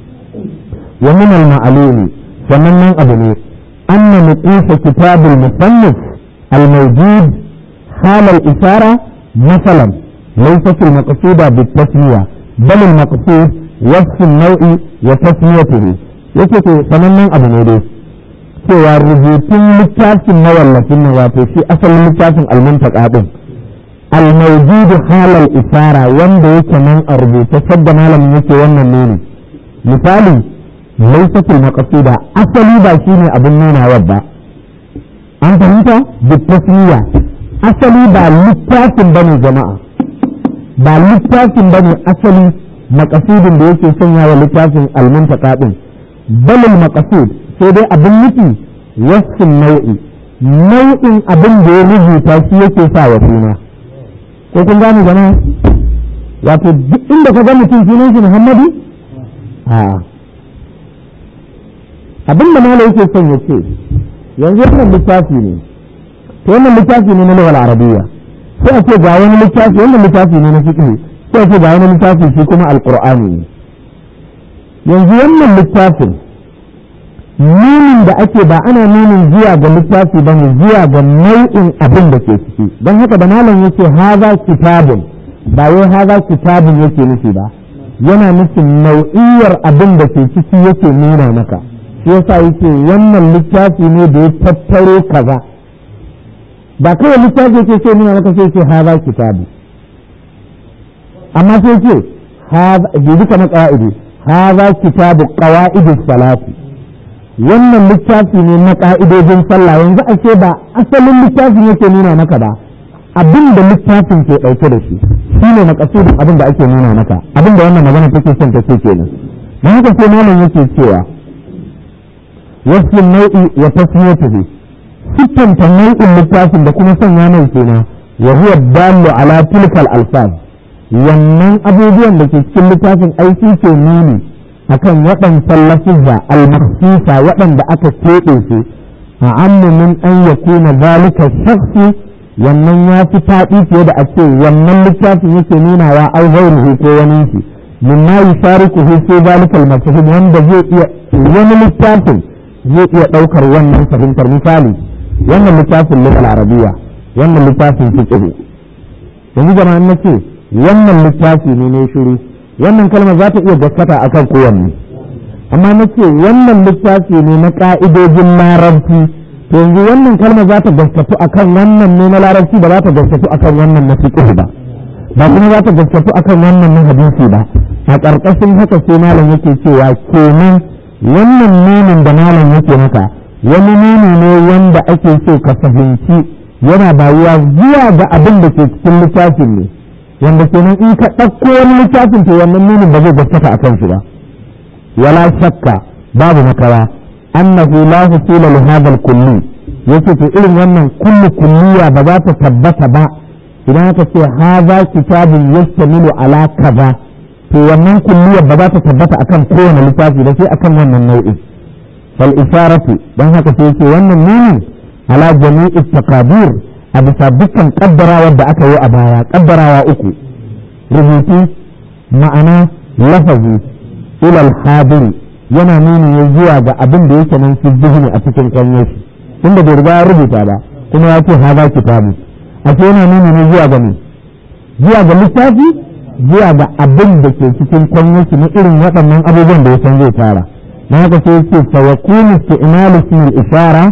wa min al ma'lumi sannan nan abu ne anna nuqisa kitab al musannif al mawjud hal al isara مثلا ليست المقصودة بالتسمية بل المقصود وصف النوع وتسميته yake to sanannen abu ne dai cewa rubutun littafin mawallafin nan wato shi asalin littafin almuntaka din almawjudu halal isara wanda yake nan a rubuce sadda malamin yake wannan nuni misali laysatul maqsuda asali ba shine abin nuna ba an fahimta bi tasmiya asali ba littafin bane jama'a ba littafin bane asali maqasudin da yake sanya wa littafin almuntaka din balil maqasud sai dai abin nufi wasu nau'i nau'in abin da ya rubuta shi yake sa wa suna ko kun gane jama'a wato duk inda ka ga mutum sunan shi Muhammadu a abin da malai yake son ya ce yanzu wannan littafi ne to wannan littafi ne na lugal arabiyya sai a ce ga wani littafi wannan littafi ne na fiqh sai a ce ga wani littafi shi kuma alqur'ani ne yanzu wannan littafin nunin da ake ba ana nunin zuwa ga littafi ba ne zuwa ga nau'in abin da ke ciki don haka da malam yake haza kitabun ba wai haza kitabun yake nufi ba yana nufin nau'iyar abin da ke ciki yake nuna maka shi yasa yake wannan littafi ne da ya tattaro kaza ba kawai littafi yake ce nuna maka sai ce haza kitabu amma sai ce jibi kamar ƙa'idi haza kitabu ƙawa'idus salati wannan littafi ne na ƙa'idojin sallah yanzu a ce ba asalin littafin yake nuna maka ba abin da littafin ke ɗauke da shi shi ne makasudin abin da ake nuna maka abin da wannan magana take son ta ce kenan na haka sai malam yake cewa wasu nau'i wa tasmiyatuhu sittanta nau'in littafin da kuma sanya mai kenan wa huwa dallu ala tilkal alfaz wannan abubuwan da ke cikin littafin aiki ke nuni akan waɗancan lafizza al-makhsusa waɗanda aka keɓe su a ammu min an yakuna zalika shakhsi wannan ya fi faɗi fiye da a ce wannan littafin yake nunawa au ghairuhu ko wani shi mimma yusharikuhu fi zalika al-mafhum wanda zai iya wani littafin zai iya ɗaukar wannan fahimtar misali wannan littafin lugal arabiya wannan littafin fiqh yanzu jama'an nace wannan littafi ne ne shiru wannan kalma za ta iya gaskata akan kowanne amma nace wannan littafi ne na ka'idojin larabci to yanzu wannan kalma za ta gaskatu akan wannan ne na larabci ba za ta gaskatu akan wannan na fiqh ba ba kuma za ta gaskatu akan wannan na hadisi ba a ƙarƙashin haka sai malam yake cewa kenan wannan nunin da malam yake maka wani nuni ne wanda ake so ka fahimci yana bayuwa zuwa ga abin da ke cikin littafin ne wanda kenan in ka ɗauko wani littafin to wannan nunin ba zai gaskata a kan shi ba wala shakka babu makawa annahu la husula li hadha al-kulli yace to irin wannan kullu kulliya ba za ta tabbata ba idan aka ce hadha kitabun yastamilu ala kaza to wannan kulliyar ba za ta tabbata akan kowane littafi ba sai akan wannan nau'in fal isharatu dan haka sai yake wannan nuni ala jami'i taqadir a bisa dukkan kaddarawa da aka yi a baya kaddarawa uku rubutu ma'ana lafazi ila al yana nuni ne zuwa ga abin da yake nan fi zihni a cikin kwanyar shi tunda bai riga ya rubuta ba kuma ya ce haza kitabu a yana nuni ne zuwa ga ne zuwa ga littafi zuwa ga abin da ke cikin kwanyarki na irin waɗannan abubuwan da ya san zai fara na haka sai ce fa yakunu isti'malu ismil ishara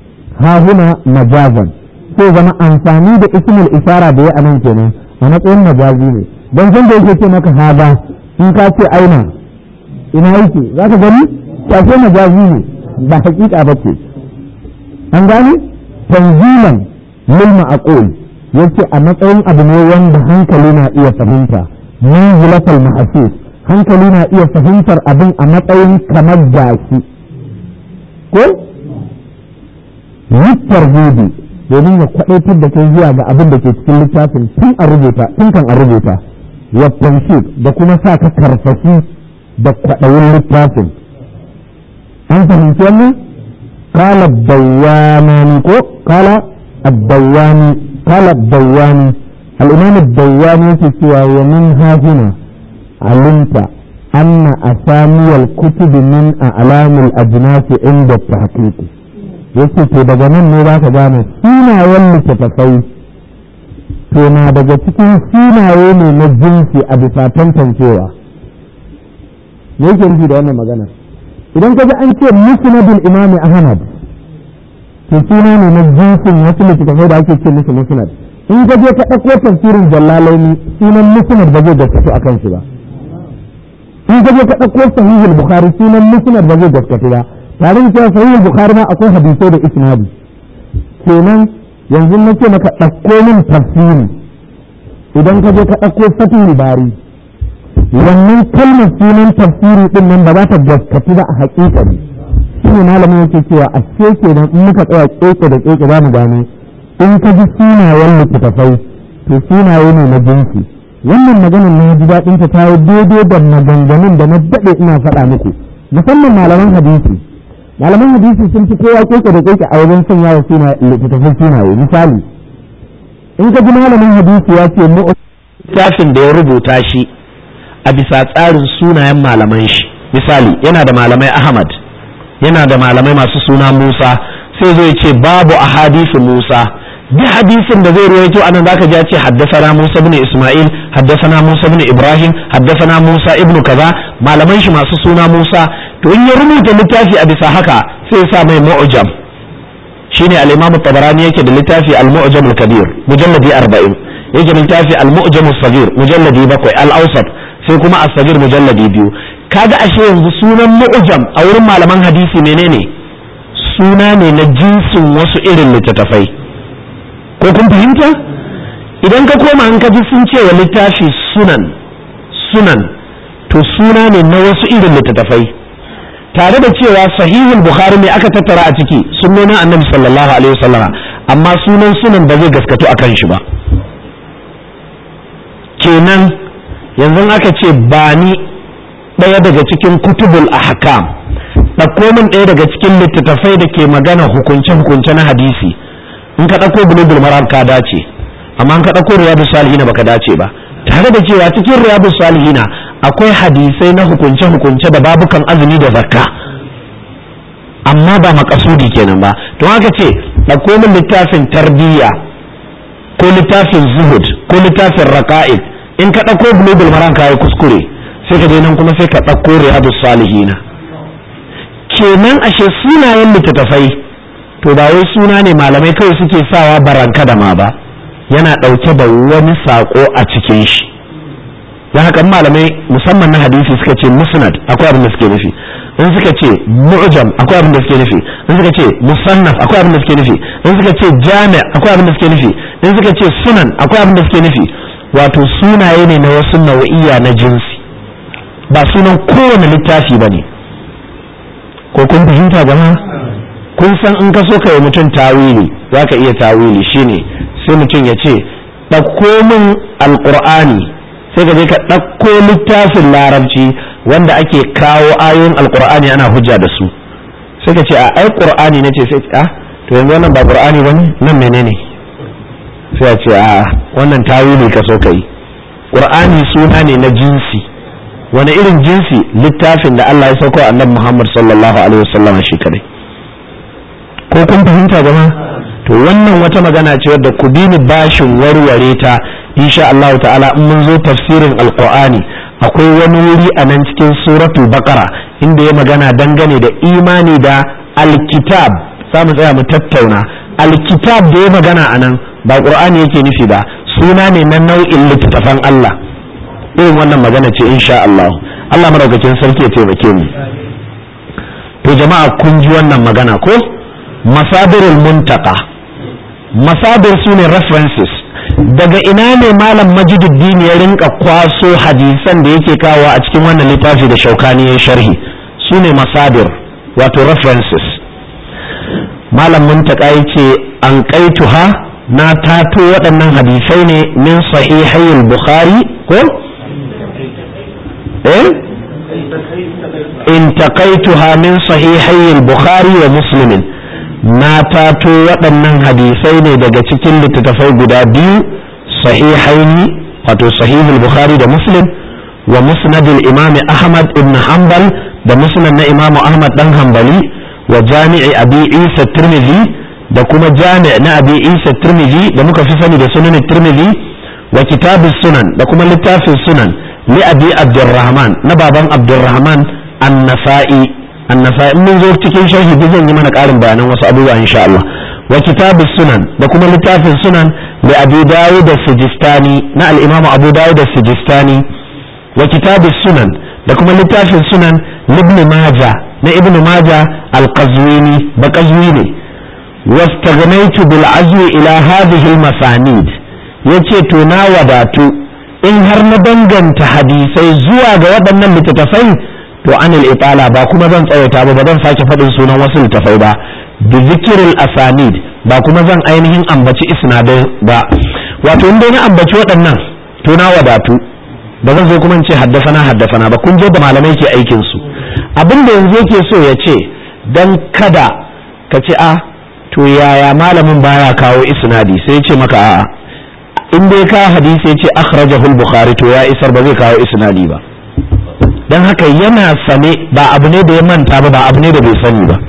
ha huna majazan sai zama amfani da ismil ishara da ya anan kenan a matsayin majazi ne don san da yake ce maka haza in ka ce aina ina yake za ka gani sai majazi ne ba hakika ba ce an gane tanzilan lil ma'qul yace a matsayin abu ne wanda hankali na iya fahimta manzilatul mahsus hankali na iya fahimtar abin a matsayin kamar gashi ko yittar gudu domin ya kwadaitar da kai zuwa ga abin da ke cikin littafin tun a rubuta tun kan a rubuta wa da kuma sa ka karfashi da kwaɗayin littafin an fahimci wannan kala dawwani ko kala الدواني قال الدواني الإمام الدواني يكتوى ومن ها هنا علمت أن أسامي الكتب من أعلام الأجناس عند التحقيق yake to daga nan ne za ka gane sunayen littattafai to na daga cikin sunaye ne na jinsi a bisa tantancewa me yake nufi da wannan magana idan ka ji an ce musnadul imami ahmad to suna ne na jinsin wasu littattafai da ake ce musu musnad in ka je ka ɗauko tafsirin jallalaini sunan musnad ba zai gaskatu akan shi ba in ka je ka ɗauko sahihul bukhari sunan musnad ba zai gaskatu ba tare da cewa sahihul bukhari ma akwai hadisai da isnadi kenan yanzu na ce maka ɗauko min tafsiri idan ka je ka ɗauko fatihul bari wannan kalmar sunan tafsiri din nan ba za ta gaskatu ba a haƙiƙa ne shi ne malamin yake cewa a ce kenan in muka tsaya keke da keke za mu gane in ka ji sunayen littattafai to sunaye ne na jinsi wannan maganar na ji daɗin ta ta yi daidai da maganganun da na daɗe ina faɗa muku musamman malaman hadisi malaman hadisi sun fi kowa keke da keke a wajen sanya wa littattafai sunaye misali in ka ji malamin hadisi ya ce mu littafin da ya rubuta shi a bisa tsarin sunayen malaman shi misali yana da malamai ahmad yana da malamai masu suna musa sai zai ce babu a hadisin musa duk hadisin da zai ruwaito anan zaka ji ya ce haddasana musa ibn isma'il haddasana musa ibn ibrahim haddasana musa ibn kaza malaman shi masu suna musa to in ya rubuta littafi a bisa haka sai ya sa mai mu'jam shine al-imam tabarani yake da littafi al-mu'jam al-kabir mujalladi 40 yake da littafi al-mu'jam as-saghir mujalladi 7 al-awsat sai kuma as-saghir mujalladi 2 kaga ashe yanzu sunan mu'jam a wurin malaman hadisi menene suna ne na jinsin wasu irin littattafai ko kun fahimta idan ka koma an kaji sun ce wa littafi sunan sunan to suna ne na wasu irin littattafai tare da cewa sahihul bukhari ne aka tattara a ciki sunnonin annabi sallallahu alaihi wasallama amma sunan sunan ba zai gaskatu a kan shi ba kenan yanzu aka ce ba ni ɗaya daga cikin kutubul ahkam ɗauko min ɗaya daga cikin littattafai da ke magana hukunce-hukunce na hadisi in ka ɗauko bulugul maram ka dace amma in ka ɗauko riyadu salihina baka dace ba tare da cewa cikin riyadu salihina akwai hadisai na hukunce-hukunce da babukan azumi da zakka amma ba makasudi kenan ba to haka ce ɗauko min littafin tarbiyya ko littafin zuhud ko littafin raka'id in ka ɗauko bulugul maram ka yi kuskure sai ka je nan kuma sai ka ɗauko riyadu salihina kenan ashe sunayen littattafai to ba wai suna ne malamai kawai suke sawa baranka da ma ba yana ɗauke da wani saƙo a cikin shi don haka malamai musamman na hadisi suka ce musnad akwai abin da suke nufi in suka ce mu'jam akwai abin da suke nufi in suka ce musannaf akwai abin da suke nufi in suka ce jami' akwai abin da suke nufi in suka ce sunan akwai abin da suke nufi wato sunaye ne na wasu nau'iya na jinsi ba sunan kowane littafi ba ne ko kun fahimta jama'a kun san in ka so ka yi mutum tawili za ka iya tawili shine sai mutum ya ce ɗauko min alƙur'ani sai ka je ka ɗauko littafin larabci wanda ake kawo ayoyin alƙur'ani ana hujja da su sai ka ce a ai ƙur'ani na ce sai a to yanzu wannan ba ƙur'ani ba ne nan menene sai a ce a wannan tawili ka so ka yi ƙur'ani suna ne na jinsi wani irin jinsi littafin da Allah ya sauko annabi Muhammad sallallahu alaihi wasallam shi kadai ko kun fahimta jama to wannan wata magana ce wadda ku bi ni bashin warware ta insha Allah ta'ala in mun zo tafsirin alqur'ani akwai wani wuri a nan cikin suratul baqara inda ya magana dangane da imani da alkitab za mu tsaya mu tattauna alkitab da ya magana a nan ba qur'ani yake nufi ba suna ne na nau'in littattafan Allah irin wannan magana ce insha Allah Allah madaukakin sarki ya taimake mu to jama'a kun ji wannan magana ko masadirul muntaka masadir su ne references daga ina ne malam majiduddin ya rinka kwaso hadisan da yake kawo a cikin wannan littafi da shaukani ya sharhi su ne masadir wato references malam muntaka yace an kaituha na tato waɗannan hadisai ne min sahihai bukhari ko eh intaqaituha min sahihai al-bukhari wa muslim na tato waɗannan hadisai ne daga cikin littattafai guda biyu sahihaini wato sahihul bukhari da muslim wa musnad al-imam ahmad ibn hanbal da musnad na imam ahmad dan hanbali wa jami'i abi isa tirmidhi da kuma jami' na abi isa tirmidhi da muka fi sani da sunan tirmidhi wa kitabus sunan da kuma littafin sunan li abi abdurrahman na baban abdurrahman an-nasa'i an-nasa'i mun zo cikin sharhi duk zan yi mana karin bayanan wasu abubuwa insha Allah wa kitabus sunan da kuma littafin sunan li abi dawud as-sijistani na al-imam abu dawud as-sijistani wa kitabus sunan da kuma littafin sunan ibn majah na ibn majah al-qazwini ba qazwini wastaghnaytu bil azwi ila hadhihi al-masanid yace to na wadatu in har na danganta hadisai zuwa ga waɗannan littattafai to anil itala ba kuma zan tsawaita ba ba zan sake faɗin sunan wasu littattafai ba bi zikiril asanid ba kuma zan ainihin ambaci isnadai ba wato in dai na ambaci waɗannan to na wadatu ba zan zo kuma in ce haddasana haddasana ba kun je da malamai ke aikin su abin da yanzu yake so ya ce dan kada ka ce a to yaya malamin baya kawo isnadi sai ya ce maka a'a in dai ka hadisi ya ce akhrajahu al-bukhari to ya isar ba zai kawo isnadi ba dan haka yana sane ba abu ne da ya manta ba ba abu ne da bai sani ba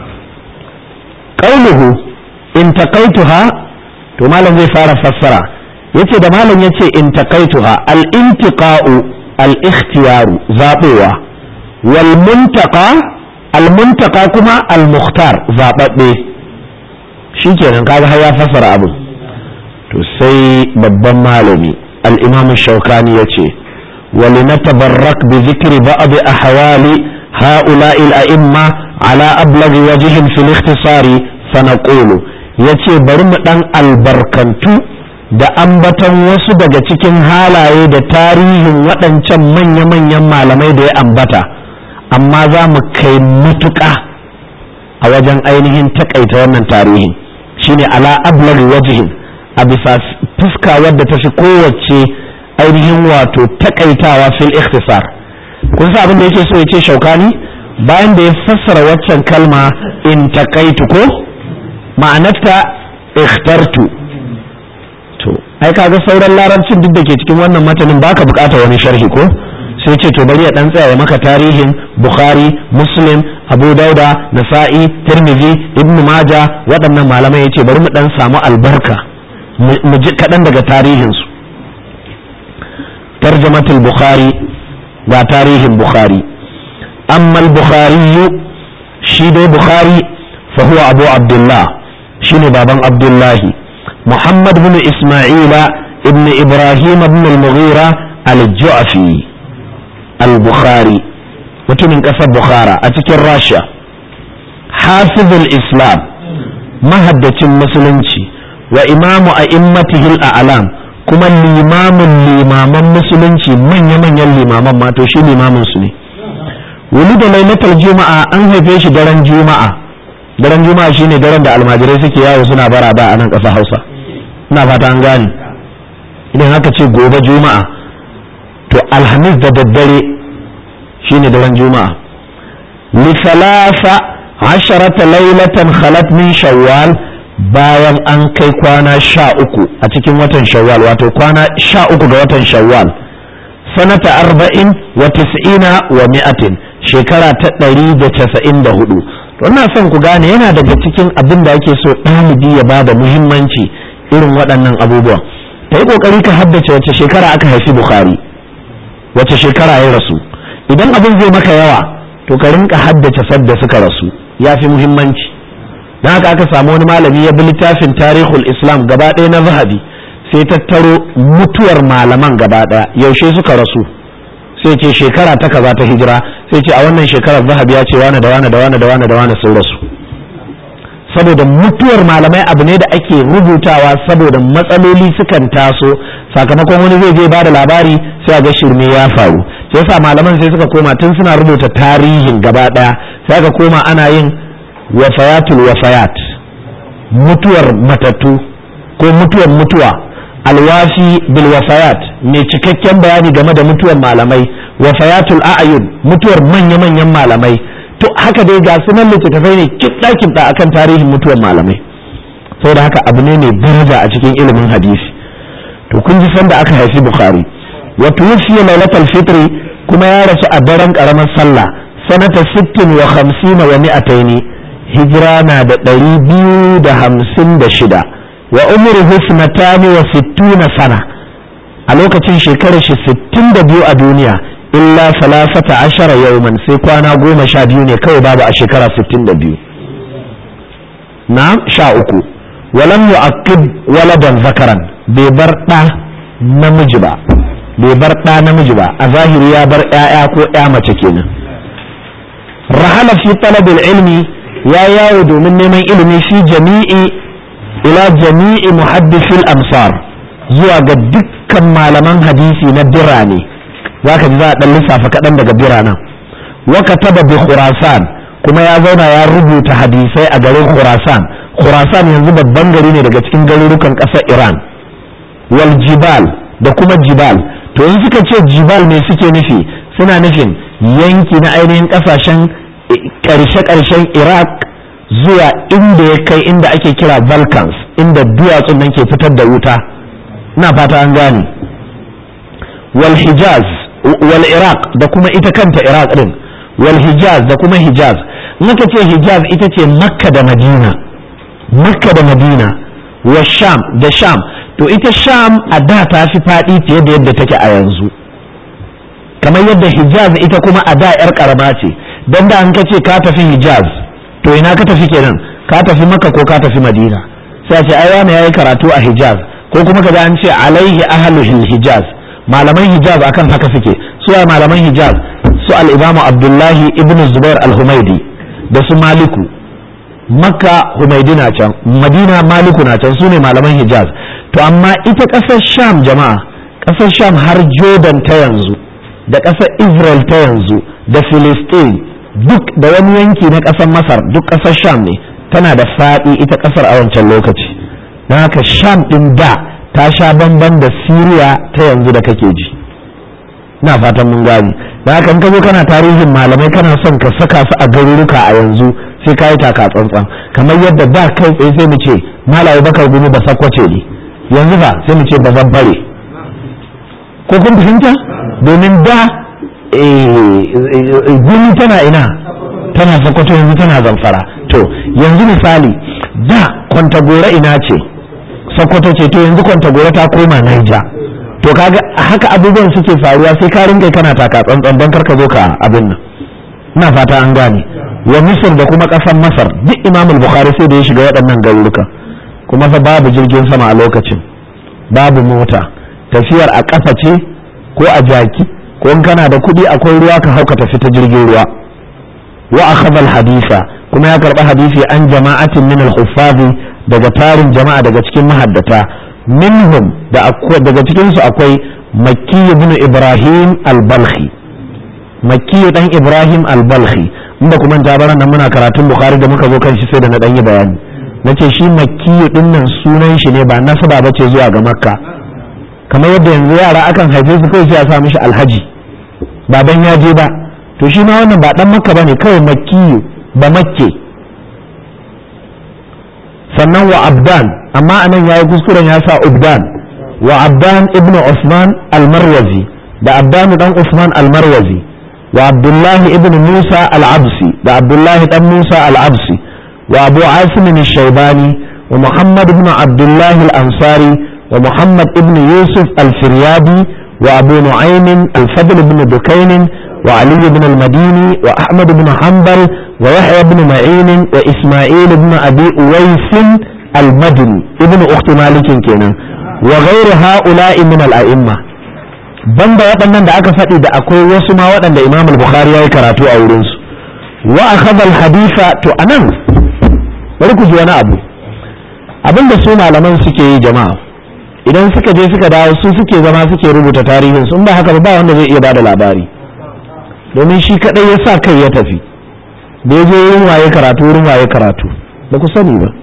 qauluhu in taqaituha to malam zai fara fassara yace da malam yace in taqaituha al-intiqa'u al-ikhtiyaru zabewa wal muntaqa al muntaqa kuma al mukhtar zababbe shikenan kaga har ya fassara abu to sai babban malami al-imam shaukani yace ولنتبرك بذكر بعض أحوال هؤلاء الأئمة على أبلغ وجه في الاختصار فنقول yace bari mu ɗan albarkantu da ambaton wasu daga cikin halaye da tarihin waɗancan manya-manyan malamai da ya ambata amma za mu kai matuƙa a wajen ainihin takaita wannan tarihin shine ala ablagh wajihin a bisa fuska wadda ta fi kowace ainihin wato takaitawa fil ikhtisar kun sa abin da yake so ya ce shaukani bayan da ya fassara waccan kalma in takaitu ko ma'anarta ikhtartu to ai kaga sauran larabcin duk da ke cikin wannan matanin baka bukata wani sharhi ko sai ce to bari ya dan tsaya maka tarihin bukhari muslim abu dauda nasa'i tirmidhi ibnu maja waɗannan malamai yace bari mu dan samu albarka mu ji kaɗan daga tarihinsu tarjamatul bukhari ga tarihin bukhari amma al-bukhari shi dai bukhari fa huwa abu abdullah shine baban abdullahi muhammad bin isma'ila ibn ibrahim ibn al-mughira al-ju'fi al-bukhari mutumin ƙasar bukhara a cikin rasha hafizul islam mahaddacin musulunci wa imamu a immatihil a'lam kuma limamin limaman musulunci manya-manyan limaman ma to shi limamin su ne wani da lailatul juma'a an haife shi daren juma'a daren juma'a shine daren da almajirai suke yawo suna bara da a nan ƙasar hausa ina fata an gane idan haka ce gobe juma'a to alhamis da daddare shine daren juma'a li salasa asharata lailatan khalat min shawwal bayan an kai kwana sha uku a cikin watan shawwal wato kwana sha uku ga watan shawwal sanata arba'in wa tis'ina wa mi'atin shekara ta ɗari da casa'in da hudu ina son ku gane yana daga cikin abin da ake so ɗalibi ya ba da muhimmanci irin waɗannan abubuwan ta yi ƙoƙari ka haddace wace shekara aka haifi bukhari wace shekara ya rasu idan abin zai maka yawa to ka rinka haddace sadda suka rasu ya fi muhimmanci don haka aka samu wani malami ya bi littafin tarihul islam gaba ɗaya na zahabi sai tattaro mutuwar malaman gaba ɗaya yaushe suka rasu sai ce shekara ta kaza ta hijira sai ce a wannan shekarar zahabi ya ce wane da wane da wane da wane da wane sun rasu saboda mutuwar malamai abu ne da ake rubutawa saboda matsaloli sukan taso sakamakon wani zai je ba da labari sai a ga shirme ya faru sai yasa malaman sai suka koma tun suna rubuta tarihin gaba daya sai aka koma ana yin wafayatul wafayat mutuwar matattu ko mutuwar mutuwa alwafi bil wafayat mai cikakken bayani game da mutuwar malamai wafayatul a'yun mutuwar manya-manyan malamai to haka dai ga sunan littattafai ne kiɗa kiɗa akan tarihin mutuwar malamai saboda haka abu ne mai daraja a cikin ilimin hadisi to kun ji sanda aka haifi bukhari wa tuwfiya lailatul fitri kuma ya rasu a daren karamar sallah sanata 60 wa 50 wa mi'ataini hijira na da ɗari biyu da hamsin da shida wa umruhu sanatani wa sittuna sana a lokacin shekarar shi sittin da biyu a duniya illa salasata ashara yauman sai kwana goma sha biyu ne kawai babu a shekara sittin da biyu na sha uku walam yu'aqqib waladan zakaran bai bar ɗa namiji ba bai bar ɗa namiji ba a zahiri ya bar ƴaƴa ko ƴa mace kenan rahala fi talabil ilmi ya yawo domin neman ilimi fi jami'i ila jami'i muhaddisil amsar zuwa ga dukkan malaman hadisi na birane za ka ji za a ɗan lissafa kaɗan daga biranen waka taba bi khurasan kuma ya zauna ya rubuta hadisai a garin khurasan khurasan yanzu babban gari ne daga cikin garurukan ƙasar iran wal jibal da kuma jibal to in suka ce jibal me suke nufi suna nufin yanki na ainihin ƙasashen ƙarshe-ƙarshen iraq zuwa inda ya kai inda ake kira balkans inda duwatsun nan ke fitar da wuta na fata an gane wal hijaz wal iraq da kuma ita kanta iraq din wal hijaz da kuma hijaz naka ce hijaz ita ce makka da madina makka da madina wa sham da sham to ita sham a da ta fi faɗi fiye da yadda take a yanzu kamar yadda hijaz ita kuma a da yar karama ce don da an ka ce ka tafi hijaz to ina ka tafi kenan ka tafi makka ko ka tafi madina sai a ce ai wani yayi karatu a hijaz ko kuma kaga an ce alaihi ahlul hijaz malaman hijaz akan haka suke su ai malaman hijaz su al-imamu abdullahi ibn zubair al-humaidi da su maliku makka humaidi na can madina maliku na can su ne malaman hijaz to amma ita ƙasar sham jama'a ƙasar sham har jordan ta yanzu da ƙasar israel ta yanzu da philistine duk da wani yanki na ƙasar masar duk ƙasar sham ne tana da faɗi ita ƙasar a wancan lokaci don haka sham ɗin da ta sha bamban da siriya ta yanzu da kake ji ina fatan mun gane da haka in ka zo kana tarihin malamai kana son ka saka su a garuruka a yanzu sai ka yi taka tsantsan kamar yadda da kai tsaye sai mu ce malaye bakar gumi ba sakwace ne yanzu ba sai mu ce ba zan fare ko kun fahimta domin da gumi tana ina tana sakwato yanzu tana zamfara to yanzu misali da kwantagora ina ce sakwato ce to yanzu kwantagora ta koma naija to kaga haka abubuwan suke faruwa sai ka rinka kana taka tsantsan don karka zo ka abin nan ina fata an gane wa misir da kuma ƙasar masar duk imam bukhari sai da ya shiga waɗannan garuruka kuma fa babu jirgin sama a lokacin babu mota tafiyar a ƙafa ce ko a jaki ko in kana da kuɗi akwai ruwa ka hauka tafi ta jirgin ruwa wa akhadha hadisa kuma ya karɓi hadisi an jama'atin min al daga tarin jama'a daga cikin mahaddata minhum da daga cikin su akwai makki ibn ibrahim al-balkhi makki dan ibrahim al-balkhi inda kuma ta baran nan muna karatun bukhari da muka zo kan shi sai da na dan yi bayani nace shi makki din nan sunan shi ne ba nasaba bace zuwa ga makka kamar yadda yanzu yara akan haife su kai sai a sa mishi alhaji baban ya je ba to shi ma wannan ba dan makka bane kawai makki ba makke sannan wa abdan amma anan yayi kuskuren ya sa ubdan wa abdan ibnu usman al-marwazi da abdan dan usman al-marwazi wa abdullah ibn musa al-absi da abdullah dan musa al-absi wa abu asim al-shaybani wa muhammad ibn abdullah al-ansari wa muhammad ibn yusuf al-firyadi wa abu nu'aym al-fadl ibn dukayn wa ali ibn al-madini wa ahmad ibn hanbal wa yahya ibn ma'in wa isma'il ibn abi uwais al-madini ibn ukhti malik kenan wa ghayr ha'ula'i min al-a'imma banda waɗannan da aka faɗi da akwai wasu ma waɗanda imam al-bukhari ya yi karatu a wurinsu wa akhadha al-haditha to anan bari ku ji wani abu abinda su malaman suke yi jama'a idan suka je suka dawo su suke zama suke rubuta tarihin su in ba haka ba wanda zai iya bada labari domin shi kadai ya sa kai ya tafi da ya je wurin waye karatu wurin waye karatu ba ku sani ba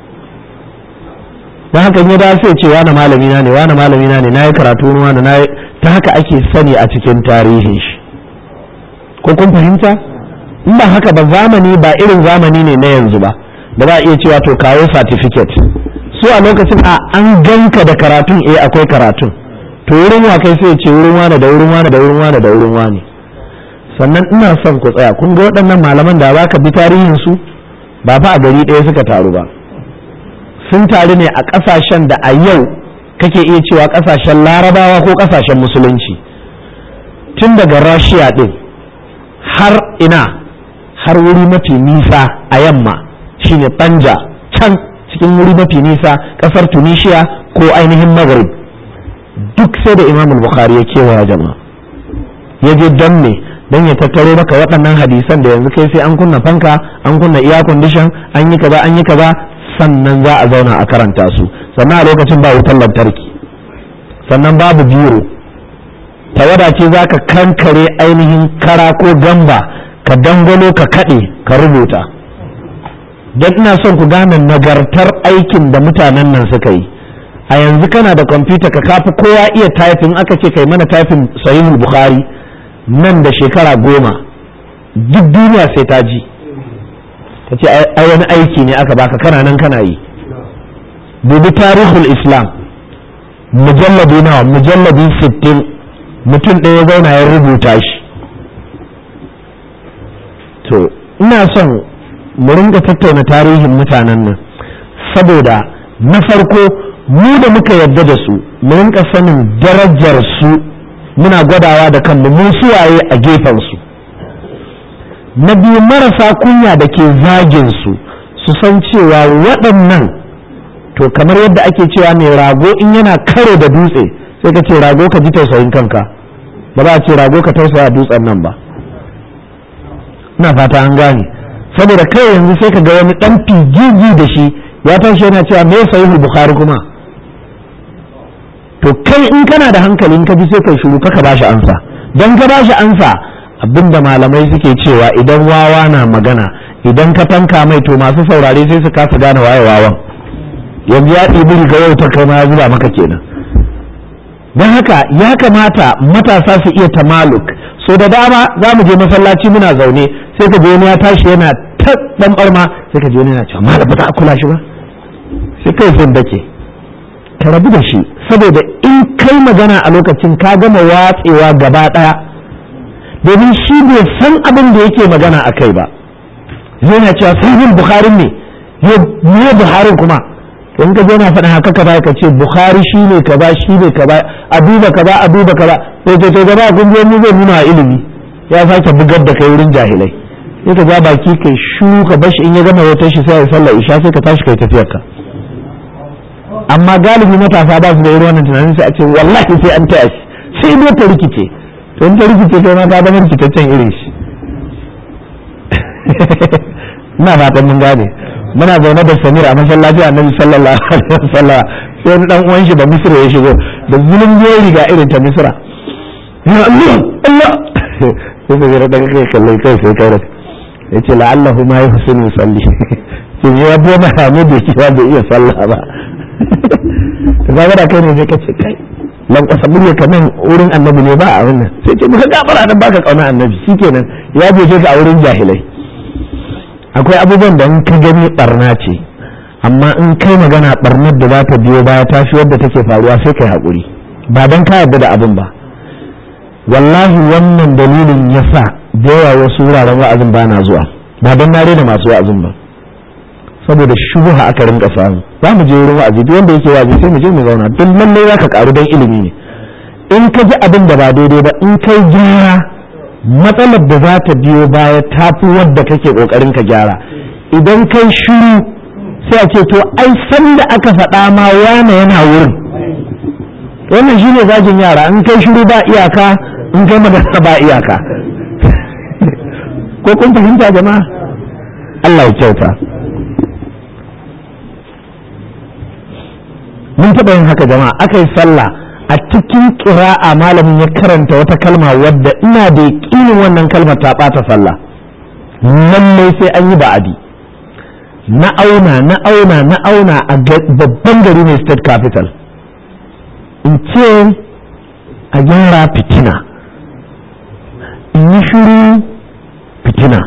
don haka ya dawo sai ce wani malami na ne wani malami na ne na yi karatu wurin wani na ta haka ake sani a cikin tarihin shi ko kun fahimta in ba haka ba zamani ba irin zamani ne na yanzu ba da za a iya cewa to kawo certificate su a lokacin a an ganka da karatun eh akwai karatun to wurin wa kai sai ce wurin wani da wurin wani da wurin wani da wurin wani sannan ina son ku tsaya kun ga waɗannan malaman da za ka bi tarihin su ba fa a gari ɗaya suka taru ba sun taru ne a ƙasashen da a yau kake iya cewa ƙasashen larabawa ko ƙasashen musulunci tun daga rashiya ɗin har ina har wuri mafi nisa a yamma shine banja can cikin wuri mafi nisa ƙasar tunisia ko ainihin maghrib duk sai da imam bukhari ya kewaya jama'a ya je don me don ya tattaro maka waɗannan hadisan da yanzu kai sai an kunna fanka an kunna iya condition an yi kaza an yi kaza sannan za a zauna a karanta su sannan a lokacin ba wutar lantarki sannan babu biro tawada ce za ka kankare ainihin kara ko gamba ka dangwalo ka kaɗe ka rubuta don ina son ku gane nagartar aikin da mutanen nan suka yi a yanzu kana da kwamfuta ka kafi kowa iya taifin aka ce kai mana taifin sahihul bukhari nan da shekara goma duk duniya sai ta ji ta ce ai wani aiki ne aka baka kana nan kana yi dubi tarihul islam mujalladi nawa mujalladi sittin mutum ɗaya zauna ya rubuta shi to ina son mu ringa tattauna tarihin mutanen nan saboda na farko mu da muka yarda da su mu rinka sanin darajar su muna gwadawa da kanmu mu suwaye a gefen su na biyu marasa kunya da ke zagin su su san cewa waɗannan to kamar yadda ake cewa mai rago in yana karo da dutse sai ka ce rago ka ji tausayin kanka ba za a ce rago ka tausaya dutsen nan ba ina fata an gane saboda kai yanzu sai ka ga wani dan figigi da shi ya tashi yana cewa me sahihul bukhari kuma to kai in kana da hankali in ka ji sai kai shiru kaka bashi ansa dan ka bashi ansa abinda malamai suke cewa idan wawa na magana idan ka tanka mai to masu saurare sai su kasa gane waye wawan yanzu ya ɗibi riga yau ta kai ma ya zuba maka kenan don haka ya kamata matasa su iya tamaluk so da dama za mu je masallaci muna zaune sai ka je wani ya tashi yana ta dan barma sai ka je wani yana cewa malam ba za a kula shi ba sai kai sun dake ka rabu da shi saboda in kai magana a lokacin ka gama watsewa gaba daya domin shi bai san abin da yake magana a kai ba yana cewa sahihul bukharin ne ne buharin kuma in ka je na faɗin haka ka ka ce bukhari shi ne kaza shi ne kaza a duba kaza a duba kaza sai ce to gaba kun je mu zai nuna ilimi ya sake bugar da kai wurin jahilai sai ka ja baki kai shu ka bashi in ya gama wata shi sai ya sallar isha sai ka tashi kai tafiyar ka amma galibi matasa ba su da irin wannan tunanin sai a ce wallahi sai an taya shi sai dai ta rikice to in ta rikice kai ma ka zama rikitaccen irin shi ina fatan mun gane muna zaune da samir a masallaci annabi sallallahu alaihi wasallam sai wani dan uwan shi da misra ya shigo da zulun ya riga irin ta misra ya Allah Allah sai sai ya daga kai kallai kai sai kai yace la'allahu ma yuhsinu yusalli sai ya bo ma hamu da shi ba iya sallah ba to kaga da kai ne sai kace kai lan kwasa murya kaman wurin annabi ne ba a wannan sai ce muka gafara dan baka kauna annabi shikenan ya je ka a wurin jahilai akwai abubuwan da in ka gani barna ce amma in kai magana barnar da za ta biyo baya ta fi wadda take faruwa sai kai haƙuri ba don ka yarda da abin ba wallahi wannan dalilin ya sa da yawa wasu wuraren wa'azin ba na zuwa ba don na da masu wa'azin ba saboda shubuha aka rinka samu za mu je wurin wa'azi duk wanda yake wa'azi sai mu je mu zauna don lallai za ka karu don ilimi ne in ka ji abin da ba daidai ba in kai gyara matsalar da za ta biyo baya ta fi wadda kake kokarin ka gyara idan kai shiru sai a ce to ai san da aka faɗa ma wane yana wurin wannan shi ne zagin yara in kai shiru ba iyaka in kai magana ba iyaka ko kun fahimta jama'a Allah ya kyauta mun taɓa yin haka jama'a aka yi sallah a cikin ƙira'a malamin ya karanta wata kalma wadda ina da yaƙinin wannan kalmar ta ɓata sallah lallai sai an yi ba'adi na auna na auna na auna a babban gari ne state capital in ce a gyara fitina in yi shiru fitina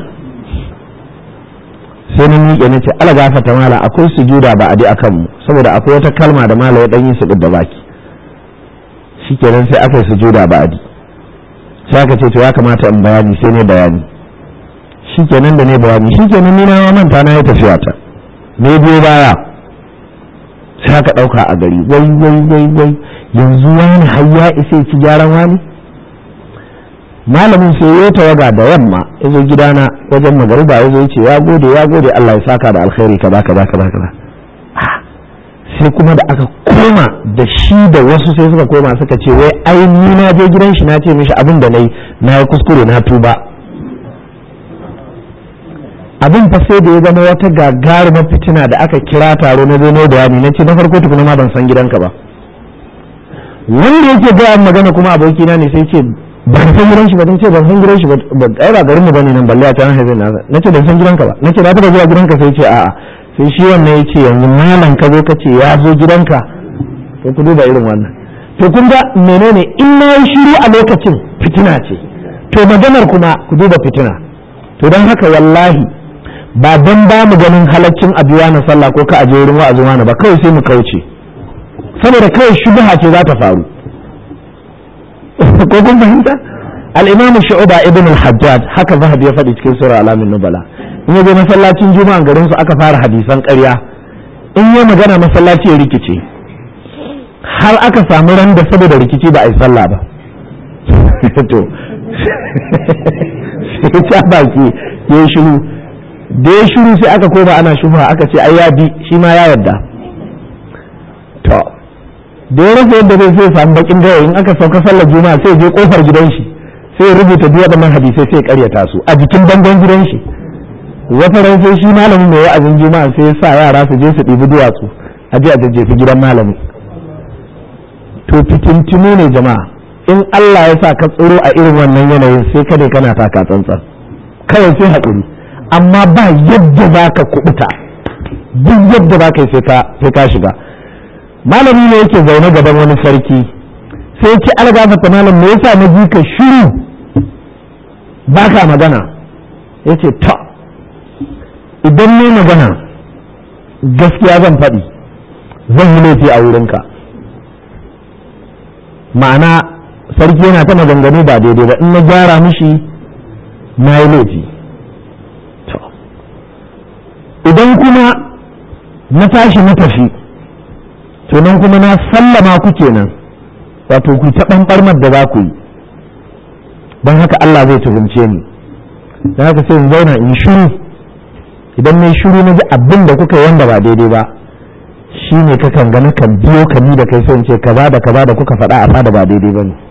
sai na miƙe na ce ala gafata mala akwai sujuda ba'adi a kanmu saboda akwai wata kalma da mala ya ɗan yi su da baki shikenan sai aka yi sujuda ba'adi sai aka ce to ya kamata in bayani sai ne bayani shikenan da ne bayani shikenan ni na manta na ya tafiya ta ne biyo baya sai aka dauka a gari wai wai wai wai yanzu wani har ya isa ci gyaran wani malamin sai ya tawaga da yamma ya zo gidana wajen magariba ya zo ya ce ya gode ya gode Allah ya saka da alkhairi kaza kaza kaza kaza sai kuma da aka koma da shi da wasu sai suka koma suka ce wai ai ni na je gidan shi na ce mishi abin da nayi na yi kuskure na tuba abin fa sai da ya zama wata gagarumar fitina da aka kira taro na zai bayani na ce na farko tukuna ma ban san gidanka ba wanda yake gaya magana kuma abokina ne sai ce ban san gidan shi ba dan ce ban san gidan shi ba ai ba garin mu bane nan balle a can haifin na na ce ban san gidanka ba na ce na taba zuwa gidanka sai ce a'a sai shi wannan ya ce yanzu malam ka zo ka ce ya zo gidanka to ku duba irin wannan to kun ga menene in na yi shiru a lokacin fitina ce to maganar kuma ku duba fitina to don haka wallahi ba don ba mu ganin halaccin abuwa na sallah ko ka aje wurin wa'azi wani ba kawai sai mu kauce saboda kawai shubha ce za ta faru ko kun fahimta al-imam shu'ba ibn al-hajjaj haka zahabi ya faɗi cikin sura alamin nubala in yaje masallacin juma'a garin su aka fara hadisan ƙarya in ya magana masallaci ya rikice har aka samu ran da saboda rikici ba a yi sallah ba to sai ta baki ya yi shiru da ya shiru sai aka koma ana shubha aka ce ai ya bi shi ma ya yarda to da ya rasa yadda zai sai samu bakin gawa in aka sauka sallar juma'a sai je kofar gidan shi sai ya rubuta duk waɗannan hadisai sai ya karyata su a jikin bangon gidan shi wata ran sai shi malamin mai wa'azin juma'a sai ya sa yara su je su ɗibi duwatsu a je a jajjefi gidan malamin to fitintinu ne jama'a in Allah ya sa ka tsoro a irin wannan yanayin sai kada kana taka tsantsan kawai sai haƙuri amma ba yadda za ka kubuta duk yadda za ka yi sai ka shiga malami ne yake zaune gaban wani sarki sai ce algafa ta malam me yasa na ji ka shiru ba ka magana ya ce ta idan ne magana gaskiya zan faɗi zan yi laifi a wurinka ma'ana sarki yana ta maganganu ba daidai ba in na gyara mishi na yi laifi idan kuma na tashi na tafi to nan kuma na sallama ku kenan wato ku ta ɓanɓarmar da za ku yi don haka Allah zai tuhumce ni don haka sai in zauna in shiru idan na shiru na ji abin da kuka yi wanda ba daidai ba shi ne kakan gani kan biyo ka ni da kai sai in ce kaza da kaza da kuka faɗa a fada ba daidai ba ne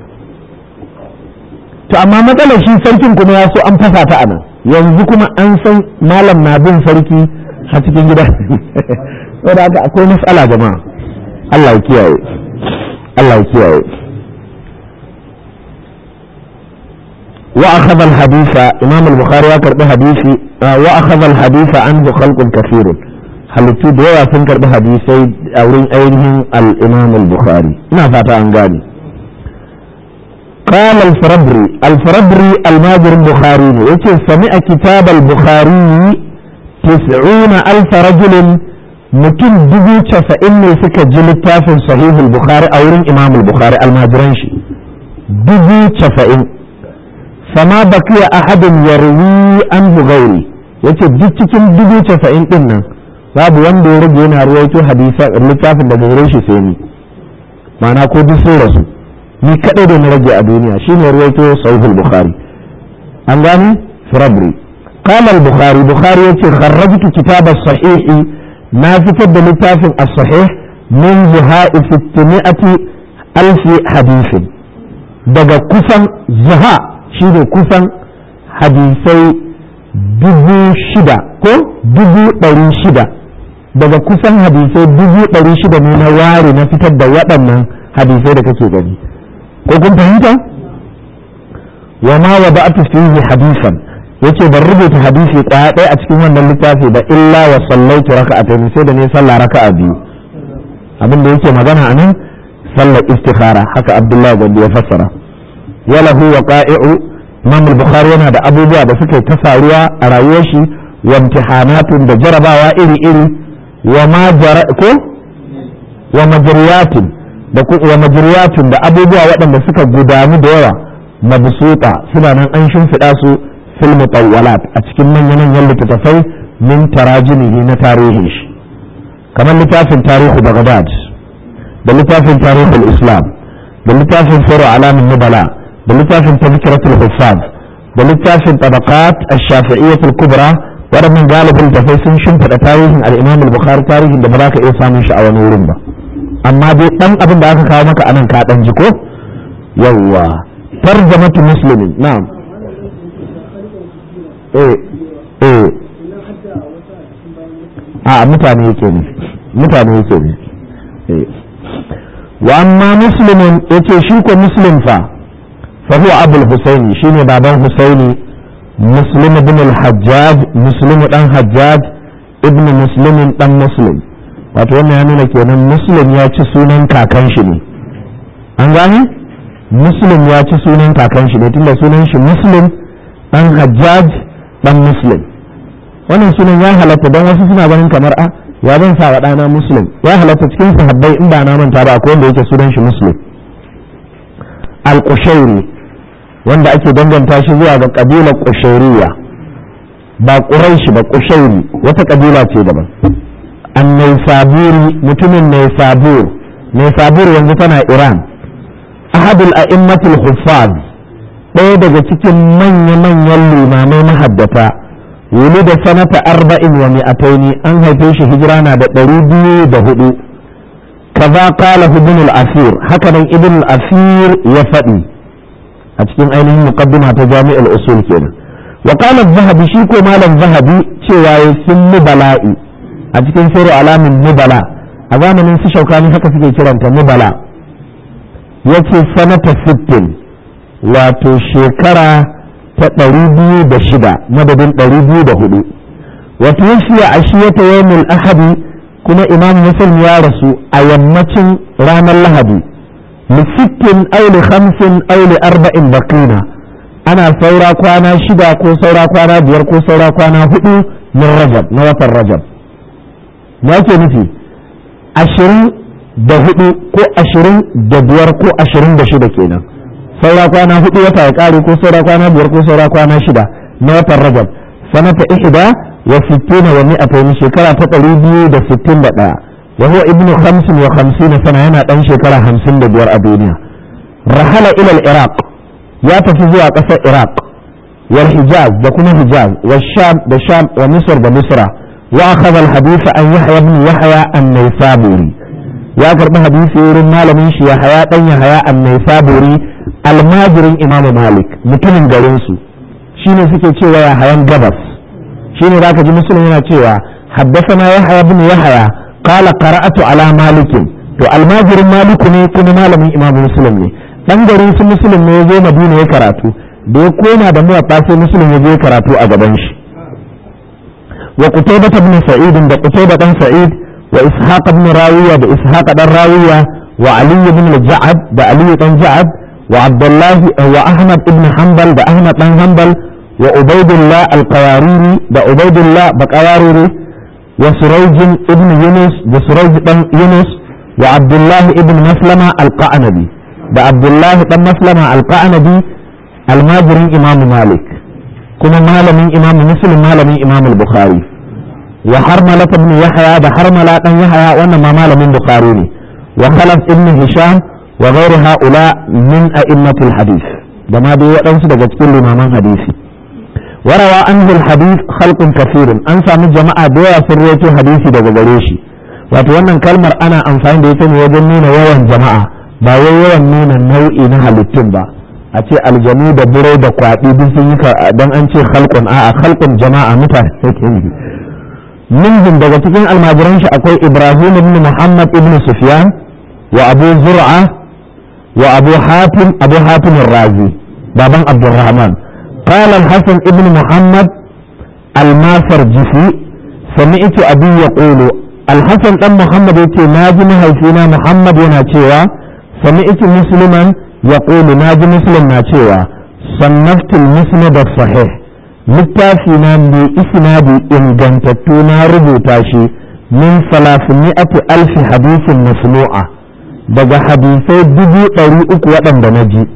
to amma matsalar shi sarkin kuma ya so an fasa ta a nan yanzu kuma an san malam na bin sarki a cikin gida saboda haka akwai matsala jama'a Allah ya kiyaye Allah ya kiyaye wa akhadha al-haditha imam al-bukhari ya karbi hadisi wa akhadha al-haditha anhu khalqun kathirun halittu da yawa sun karbi hadisai a wurin ainihin al-imam al-bukhari ina fata an gane قال الفربري الفربري الماجر البخاري يتي سمع كتاب البخاري تسعون ألف رجل متن دبو تسعين سكة جلتاف صحيح البخاري أو إمام البخاري الماجرانشي دبو تسعين فما بقي أحد يروي عنه غيري yace duk cikin dubu casa'in din nan babu wanda ya rage yana ruwaito hadisa littafin daga gare shi sai ni ma'ana ko duk sun rasu ni kadai da na rage a duniya shine ruwaito sahihul bukhari an gani firabri qala al bukhari bukhari yace kharrajtu kitab as sahih na fitar da littafin as sahih min zuha'i 600 alf hadith daga kusan zuha shine kusan hadisai dubu shida ko dubu ɗari shida daga kusan hadisai dubu ɗari shida ne na ware na fitar da waɗannan hadisai da kake gani ko kun fahimta wa ma wa ba'atu fihi hadisan yace ban rubuta hadisi ɗaya ɗaya a cikin wannan littafi ba illa wa sallaitu raka'atayn sai da ne sallah raka'a biyu abin da yake magana anan sallar istikhara haka abdullahi gandi ya fassara wala huwa qa'i'u imam al-bukhari yana da abubuwa da suka ta faruwa a rayuwar shi wa imtihanatun da jarabawa iri iri wa ma ko wa majriyatin da wa majriyatun da abubuwa waɗanda suka gudanu da yawa mabsuta suna nan an shimfiɗa su fil mutawwalat a cikin manyan manyan littattafai min tarajimihi na tarihin shi kamar littafin tarihu Baghdad da littafin tarihul Islam da littafin Sirru alamin nubala da littafin tazkiratul huffaz da littafin tabaqat ash-shafi'iyyah al-kubra waɗannan galibin tafai sun shimfiɗa tarihin al-Imam al-Bukhari tarihin da ba za ka iya samun shi a wani wurin ba amma dai dan abin da aka kawo maka anan ka dan jiko yawwa tarjamatu muslimin na'am eh eh a mutane yake ne mutane yake ne eh wa amma muslimin yace shi ko muslim fa fa huwa abul husaini shine baban husaini muslim ibn al-hajjaj muslim dan hajjaj ibn muslim dan muslim wato wannan ya nuna kenan muslim ya ci sunan kakan shi ne an gane muslim ya ci sunan kakan shi ne tunda sunan shi muslim dan hajjaj dan muslim wannan sunan ya halatta don wasu suna ganin kamar a ya zan sa wa ɗana muslim ya halatta cikin sahabbai in ba na manta ba akwai wanda yake sunan shi muslim al-qushairi wanda ake danganta shi zuwa ga kabilar qushairiya ba quraishi ba qushairi wata kabila ce daban annaisaburi mutumin naisabur naisabur yanzu tana iran ahadul a'immatul huffaz ɗaya daga cikin manya-manyan limamai mahaddata wuli da sanata arba'in wa mi'ataini an haife shi hijira na da ɗari biyu da hudu kaza qala ibn al-asir haka nan ibn al-asir ya faɗi a cikin ainihin muqaddima ta jami'ul usul kenan wa qala az-zahabi shi ko malam zahabi cewa ya sun bala'i a cikin sirru alamin nubala a zamanin su shaukani haka suke kiranta nubala ya ce sanata sittin wato shekara ta ɗari biyu da shida madadin ɗari biyu da hudu wato yashiya a shi ta yawon ahadi kuma imam muslim ya rasu a yammacin ranar lahadi lisittin auli hamsin auli arba'in bakina ana saura kwana shida ko saura kwana biyar ko saura kwana hudu min rajab na watan rajab ya ke nufi ashirin da hudu ko ashirin da biyar ko ashirin da shida kenan saura kwana hudu wata ya kare ko saura kwana biyar ko saura kwana shida na watan rajab sanata ihda wa sittina wa mi'atayn shekara ta ɗari biyu da sittin da ɗaya wa huwa ibnu khamsin wa khamsina sana yana ɗan shekara hamsin da biyar a duniya rahala ila iraq ya tafi zuwa ƙasar iraq wal hijaz da kuma hijaz wa sham da sham wa misr da misra wa akhadha al hadith an yahya ibn yahya an-naysaburi ya karbi hadisi wurin malamin shi yahya dan yahya an-naysaburi almajirin imamu malik mutumin garin su shine suke cewa yahyan gabas shine zaka ji muslim yana cewa haddathana yahya ibn yahya qala qara'atu ala malikin to almajirin maliku ne kuma malamin imamu muslim ne dan garin su muslim ne ya zo madina ya karatu da ya koma da muwatta sai muslim ya je karatu a gaban shi wa qutaybah ibn sa'id da qutaybah dan sa'id wa ishaq ibn rawiya da ishaq dan rawiya wa ali ibn al-ja'ad da ali dan ja'ad wa abdullah wa ahmad ibn hanbal da ahmad dan hanbal wa ubaydullah al-qawariri da ubaydullah baqawariri wa surayj ibn yunus da surayj dan yunus wa abdullah ibn maslama al-qanabi da abdullahi dan maslama alqa'anabi almajirin imam malik kuma malamin imam muslim malamin imam al-bukhari wa harmala ibn yahya da harmala dan yahya wannan ma malamin bukhari ne wa khalaf ibn hisham wa ghairu haula min a'immatil hadith da ma dai waɗansu daga cikin limaman hadisi warawa anhu al-hadith khalqun kathirun an samu jama'a da yawa sun rawaito hadisi daga gare shi wato wannan kalmar ana amfani da ita ne wajen nuna yawan jama'a ba wai yawan nuna nau'i na halittun ba a ce aljanu da burai da kwaɗi duk sun yi don an ce halkun a'a halkun jama'a mutane yake yi minhum daga cikin almajiran shi akwai ibrahim ibn muhammad ibn sufyan wa abu zur'a wa abu hatim abu hatim razi baban abdurrahman قال الحسن ابن محمد الماسرجسي سمعت أبي يقول الحسن بن محمد يقول ناجي مهيفينا محمد يناتيوا سمعت مسلما يقول ناجي مسلم ناتيوا صنفت المسند الصحيح littafina mai isnadi ingantattu na rubuta shi min salafimi'ati alfi hadisin masnu'a daga hadisai dubu ɗari uku waɗanda na ji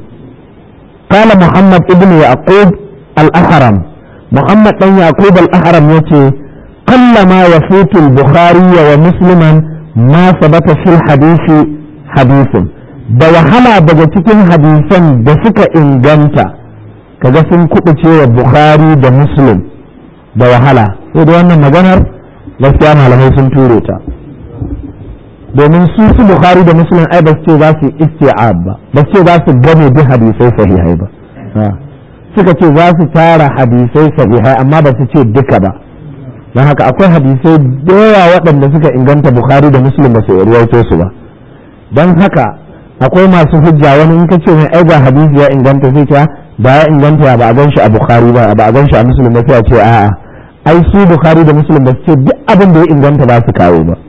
kala muhammad ibn yaqub al-ahram muhammad ɗan yaqub al-ahram yace kallama yafutu al-bukhari wa musliman ma sabata fil hadisi hadisin da wahala daga cikin hadisan da suka inganta kaga sun kuɓuce wa bukhari da muslim da wahala sai da wannan maganar gaskiya malamai sun ture ta domin su su bukhari da muslim ai ba su ce za su isti'ab ba ba su ce za su game duk hadisai sahihai ba suka ce za su tara hadisai sahihai amma ba su ce duka ba don haka akwai hadisai da yawa waɗanda suka inganta bukhari da muslim ba su ruwaito su ba don haka akwai masu hujja wani in ka ce mai ai ga hadisi ya inganta sai ce ba ya inganta ba a gan shi a bukhari ba ba a gan shi a muslim ba sai a ce a'a ai su bukhari da muslim ba su ce duk abin da ya inganta ba su kawo ba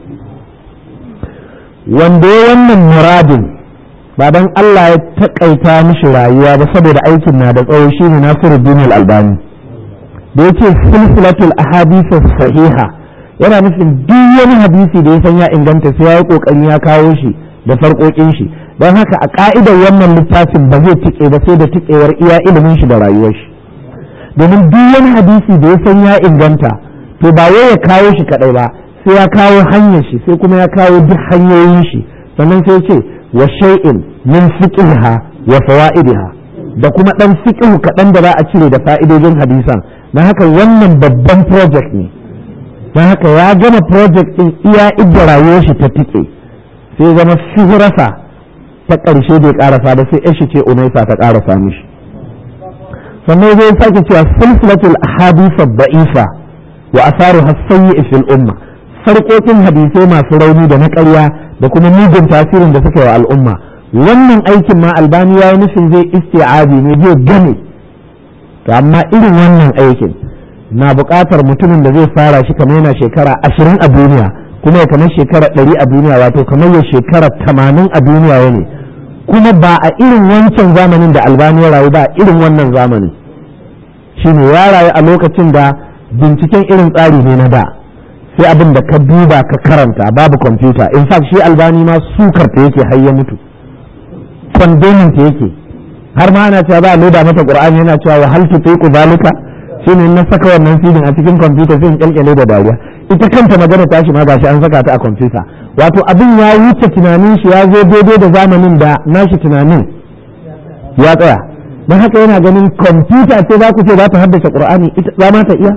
wanda ya wannan muradin ba dan Allah ya takaita mishi rayuwa ba saboda aikin na da tsawo shine Nasiruddin al-Albani da yake silsilatul ahadith sahiha yana nufin duk wani hadisi da ya san ya inganta sai ya yi kokarin ya kawo shi da farkokin shi don haka a ka'idar wannan littafin ba zai tike ba sai da tikewar iya ilimin shi da rayuwar shi domin duk wani hadisi da ya san ya inganta to ba wai ya kawo shi kadai ba sai ya kawo hanyar shi sai kuma ya kawo duk hanyoyin shi sannan sai ce wa shay'in min fiqhiha wa fawaidiha da kuma dan fiqhu kaɗan da za a cire da fa'idojin hadisan don haka wannan babban project ne don haka ya gama project din iya idda rayuwar shi ta tike sai zama shuhurasa ta ƙarshe bai ƙarasa ba sai yashi ce unaisa ta ƙarasa mishi sannan zai sake cewa silsilatul ahadith ad-da'ifa wa asaru hasayyi fil umma sarƙoƙin hadisai masu rauni da na ƙarya da kuma mugun tasirin da suka yi wa al'umma wannan aikin ma albani ya yi nufin zai isti'abi ne zai gane to amma irin wannan aikin na buƙatar mutumin da zai fara shi kamar yana shekara ashirin a duniya kuma ya kamar shekara ɗari a duniya wato kamar ya shekara tamanin a duniya ya ne kuma ba a irin wancan zamanin da albani ya rayu ba a irin wannan zamanin shine ya rayu a lokacin da binciken irin tsari ne na da sai abin da ka duba ka karanta babu kwamfuta in fact shi albani ma sukar ta yake har ya mutu kondomin ta yake har ma ana cewa ba a loda mata qur'ani yana cewa wa hal tutiqu zalika shine na saka wannan filin a cikin kwamfuta sai in kyalkyale da dariya ita kanta magana ta shi ma gashi an saka ta a kwamfuta wato abin ya wuce tunanin shi ya zo daidai da zamanin da nashi tunanin ya tsaya don haka yana ganin kwamfuta ce za ku ce za ta haddace qur'ani ita za ma ta iya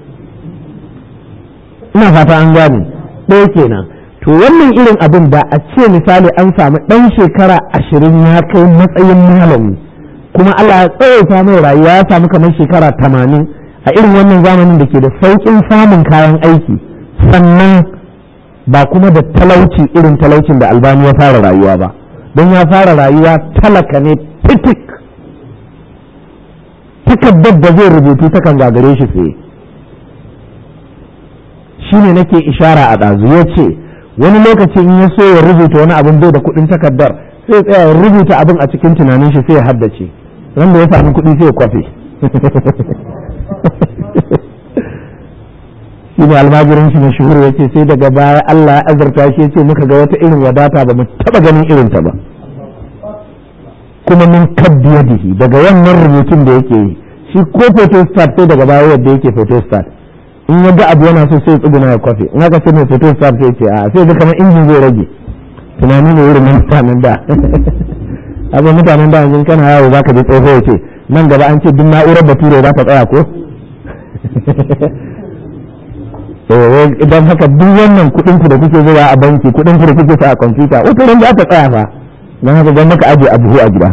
ina fata an gane ɗaya kenan to wannan irin abin da a ce misali an samu ɗan shekara ashirin ya kai matsayin malami kuma Allah ya tsawaita mai rayuwa ya samu kamar shekara tamanin a irin wannan zamanin da ke da sauƙin samun kayan aiki sannan ba kuma da talauci irin talaucin da albani ya fara rayuwa ba don ya fara rayuwa talaka ne fitik takardar da zai rubutu takan gagare shi tsaye shi ne nake ishara a ɗazu ya ce wani lokaci in ya so ya rubuta wani abin bai da kuɗin takardar sai tsaya ya rubuta abin a cikin tunanin shi sai ya haddace wanda ya sami kuɗi sai ya kwafe shi ne almajirin shi mashhur ya ce sai daga baya Allah ya azurta shi ya ce muka ga wata irin wadata ba mu taɓa ganin irin ta ba kuma min kaddi yadihi daga wannan rubutun da yake yi shi ko photostat sai daga baya yadda yake photostat in ya ga abu yana so sai tsuguna ya kwafe in aka ce mai photostat sai ce a sai ga kamar injin zai rage tunani ne irin mutanen da abin mutanen da yanzu kana yawo za ka je tsoho ya ce nan gaba an ce duk na'urar bature za ta tsaya ko idan haka duk wannan kuɗin ku da kuke zuwa a banki kuɗin ku da kuke sa a kwamfuta wata ran za ta tsaya fa don haka don maka aje a buhu a gida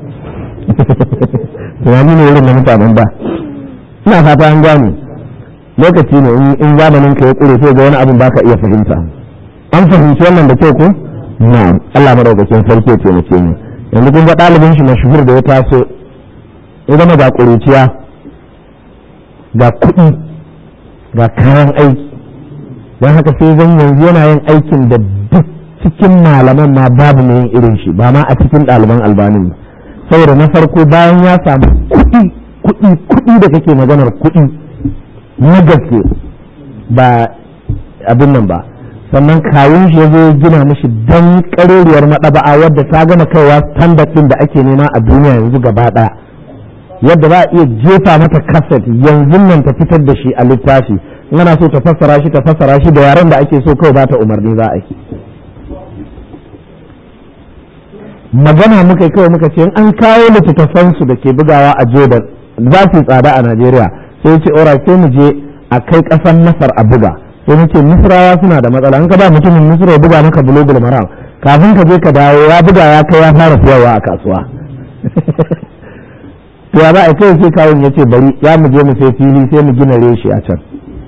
tunani ne irin na mutanen da ina fata an gane lokaci ne in zamanin ka ya kure sai ga wani abin baka iya fahimta an fahimci wannan da kyau ko na'am Allah madaukakin sarki ya taimake mu yanzu kun ga ɗalibin shi mashhur da ya taso ya zama ga ƙuruciya ga kuɗi ga kayan aiki don haka sai zan yanzu yana yin aikin da duk cikin malaman ma babu mai yin irin shi ba ma a cikin ɗaliban albanin ba saboda na farko bayan ya samu kuɗi kuɗi kuɗi da kake maganar kuɗi na gaske ba abin nan ba sannan kawun shi ya zo gina mishi dan ƙarerriyar maɗaba'a wadda ta gama kaiwa standard ɗin da ake nema a duniya yanzu gaba ɗaya yadda za a iya jefa mata kaset yanzu nan ta fitar da shi a littafi in ana so ta fassara shi ta fassara shi da yaren da ake so kawai ba ta umarni za a yi magana muka yi kawai muka ce an kawo littattafansu da ke bugawa a jordan za su tsada a najeriya sai ce ora sai mu je a kai ƙasar masar a buga sai mu ce misrawa suna da matsala in ka ba mutumin misra ya buga maka bulogul maram kafin ka je ka dawo ya buga ya kai ya fara siyarwa a kasuwa to ya ba a kai sai kawun ya ce bari ya mu je mu sai fili sai mu gina reshe a can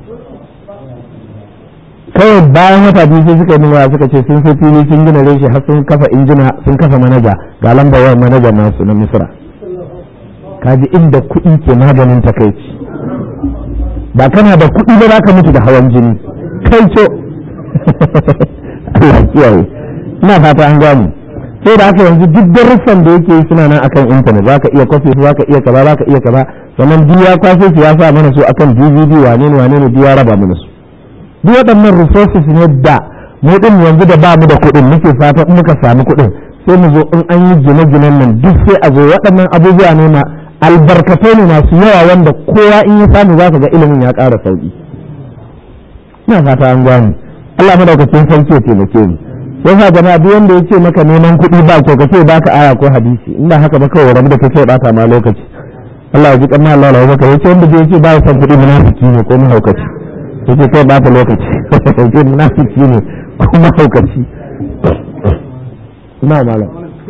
kawai bayan wata biyu sai suka yi min suka ce sun sai fili sun gina reshe har sun kafa injina sun kafa manaja ga lambar yawan manaja nasu na misra kaji inda kuɗi ke maganin takaici ba kana da kuɗi ba za ka mutu da hawan jini kai ce Allah kiyaye ina fata an gane sai da haka yanzu duk darussan da yake yi suna nan akan intanet za ka iya kwafe su za ka iya kaza za ka iya kaza sannan duk ya kwafe su ya sa mana su akan dvd wane ne wane ne duk ya raba mana su duk waɗannan resources ne da mu din yanzu da ba mu da kuɗin muke fata in muka samu kuɗin sai mu zo in an yi gine-ginen nan duk sai a zo waɗannan abubuwa ne ma albarkatai ne masu yawa wanda kowa in ya samu za ka ga ilimin ya ƙara sauƙi ina fata an gane Allah madaukakin sarki ya taimake mu yasa jama'a duk wanda ya ce maka neman kuɗi ba kyau ka ce ba ka aya ko hadisi inda haka ba kawai rabu da kake bata ma lokaci Allah ya ji kan Allah ya baka yace wanda ya ce ba ya san kuɗi munafiki ne ko mahaukaci yace kai bata lokaci yace munafiki ne ko mahaukaci ina malam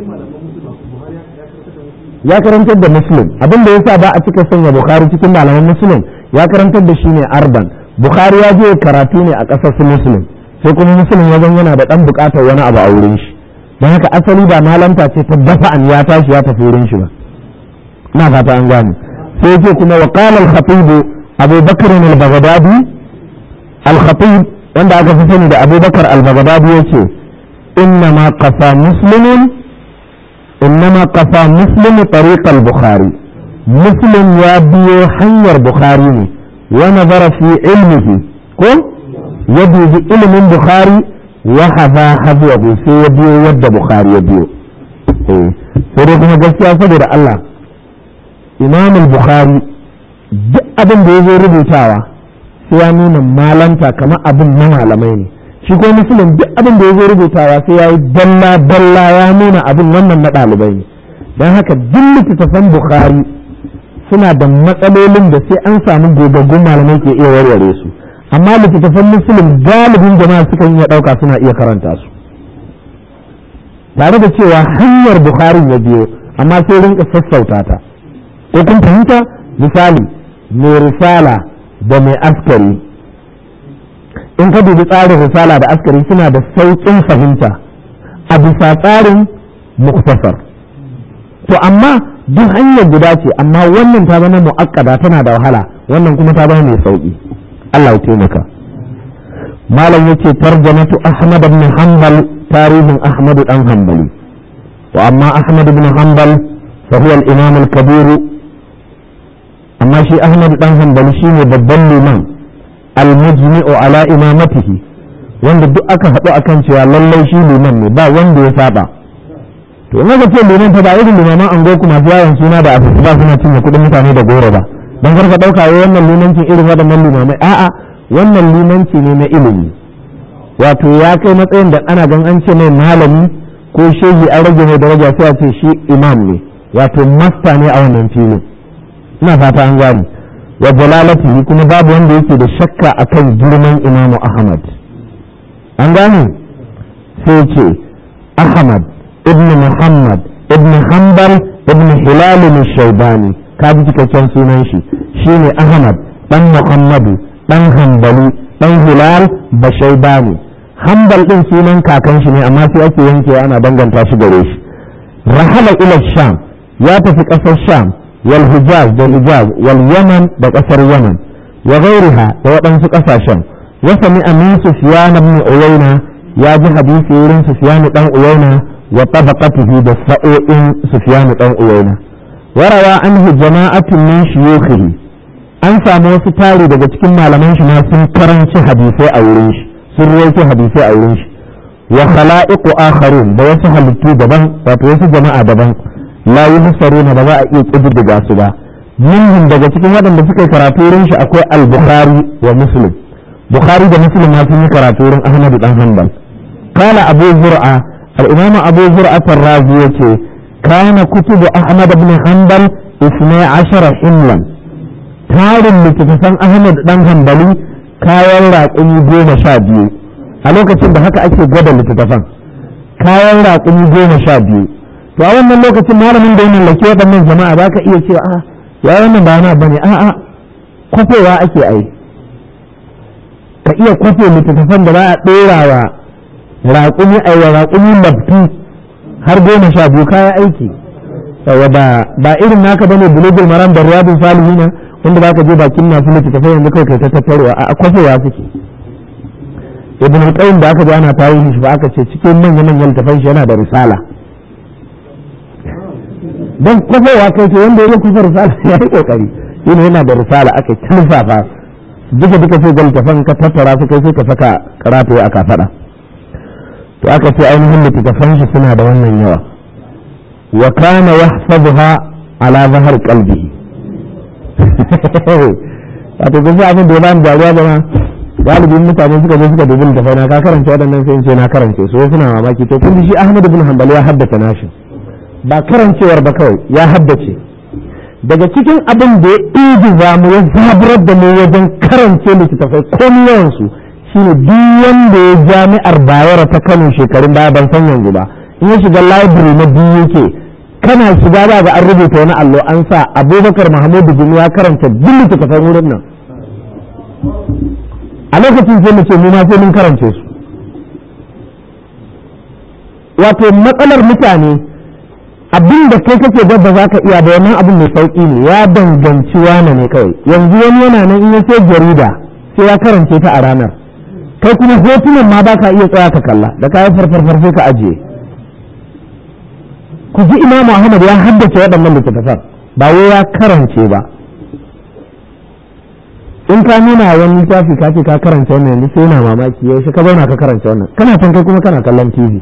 ya karantar da muslim abin da yasa ba a cika sanya bukhari cikin malaman muslim ya karantar da shi ne arban bukhari ya je karatu ne a ƙasar su muslim sai kuma muslim wajen yana da ɗan buƙatar wani abu a wurin shi don haka asali ba malanta ce ta dafa an ya tashi ya tafi wurin shi ba ina fata an gane sai ce kuma wa qala al-khatib abu bakr al-baghdadi al-khatib wanda aka fi sani da abu bakar al-baghdadi yace inna ma qasa muslimun innama qafa muslim tariq al-bukhari muslim ya biyo hanyar bukhari ne wa nazara fi ilmihi ko ya dubi ilimin bukhari wa hadha hadwahu sai ya biyo yadda bukhari ya biyo eh sai dai kuma gaskiya saboda Allah imam al-bukhari duk abin da ya zo rubutawa sai ya nuna malanta kamar abin na malamai ne shi ko musulun duk abin da ya zo rubutawa sai ya yi dalla dalla ya nuna abin wannan na ɗalibai ne don haka duk littattafan bukhari suna da matsalolin da sai an samu gogaggun malamai ke iya warware su amma littattafan musulun galibin jama'a sukan iya ɗauka suna iya karanta su tare da cewa hanyar bukhari ya biyo amma sai rinka sassauta ta ko kun fahimta misali mai risala da mai askari in ka dubi tsarin risala da askari suna da sauƙin fahimta a bisa tsarin muktasar to amma duk hanyar guda ce amma wannan ta zama mu'akkada tana da wahala wannan kuma ta zama mai sauƙi Allah ya taimaka malam yace tarjamatu ahmad ibn hanbal tarihin ahmad dan hanbali wa amma ahmad ibn hanbal fa huwa al-imam al-kabir amma shi ahmad dan hanbali shine babban liman almujmi'u ala imamatihi wanda duk aka haɗu akan cewa lallai shi liman ne ba wanda ya saba to in aka ce liman ta ba irin limaman ango kuma masu yawan suna da asusu ba suna cinye kuɗin mutane da goro ba don karka ɗauka wai wannan limancin irin waɗannan limamai a'a wannan limanci ne na ilimi wato ya kai matsayin da ana gan an ce mai malami ko shehi an rage mai daraja sai a ce shi imam ne wato masta ne a wannan filin ina fata an gane wa jalalatihi kuma babu wanda yake da shakka akan girman imamu ahmad an gane sai ce ahmad ibn muhammad ibn hanbal ibn hilal shaibani ka ji cikakken sunan shi shine ahmad dan muhammadu dan hanbali dan hilal bashaibani hanbal din sunan kakan shi ne amma sai ake yankewa ana danganta shi gare shi rahala ila sham ya tafi kasar sham والحجاز ده الحجاز واليمن ده قصر اليمن وغيرها ده وطن قصاشن وسمع من سفيان بن عيينة يا جي حديث يورين سفيان بن عيينة وطبقته ده سؤين سفيان بن عيينة وروى عنه جماعة من شيوخه an samu wasu tari daga cikin malaman shi ma sun karanci hadisai a wurin shi sun rawaito hadisai a wurin shi wa khala'iqu akharun da wasu halittu daban wato wasu jama'a daban la yi musaruna ba za a iya ƙididdiga su ba minhum daga cikin waɗanda suka yi karatu wurin shi akwai al-bukhari wa muslim bukhari da muslim ma sun yi karatu wurin ahmad dan hanbal kala abu zur'a al-imam abu zur'a ar-razi yace kana kutubu ahmad ibn hanbal 12 himlan tarin littattafan ahmad dan hanbali kayan raƙumi goma sha biyu a lokacin da haka ake gwada littattafan kayan raƙumi goma sha biyu to a wannan lokacin malamin da ya mallaki waɗannan jama'a ba ka iya cewa a ya wannan ba na bane a a kwafewa ake ai ka iya kwafe littattafan da za a ɗora wa raƙumi a wa raƙumi laftu har goma sha biyu kaya aiki saboda ba irin naka bane bulugul maram da riyadun salihina wanda ba ka je bakin masu littattafai yanzu kai kai ta tattarowa a kwafewa suke ibn al-qayyim da aka ji ana tarihi shi ba aka ce cikin manyan manyan littafan shi yana da risala don kwafowa kai ce wanda ya kusa risala ya yi kokari shi ne yana da risala aka tilfafa duka duka sai ga littafan ka tattara su kai sai ka saka karatu a kafada to aka ce ainihin littafan shi suna da wannan yawa wa kana yahfazuha ala zahar qalbihi wato kun sai abin da ya bani dariya da ma galibin mutane suka zo suka dubi littafai na ka karanta waɗannan sai in ce na karance su suna mamaki to kun shi Ahmad ibn Hanbal ya haddace nashi ba karancewar ba kawai ya haddace daga cikin abin da ya ingiza mu ya zaburar da mu wajen karance littattafai komi yawansu shine duk wanda ya jami'ar bayero ta kano shekarun baya ban san yanzu ba in ya shiga library na biyu yake kana shiga ba ga an rubuta wani allo an sa abubakar mahamudu bin ya karanta duk littattafan wurin nan a lokacin sai mu ce mu ma sai mun karance su wato matsalar mutane abin da kai kake gaba za ka iya da wannan abin mai sauƙi ne ya danganci wane ne kawai yanzu wani yana nan in ya sai jarida sai ya karance ta a ranar kai kuma hotunan ma ba ka iya tsaya ka kalla da kayan farfarfar sai ka ajiye ko ku ji imamu ahmad ya haddace waɗannan littattafan ba wai ya karance ba in ka nuna wani littafi ka ce ka karanta wannan yanzu sai yana mamaki yaushe ka zauna ka karanta wannan kana can kai kuma kana kallon tv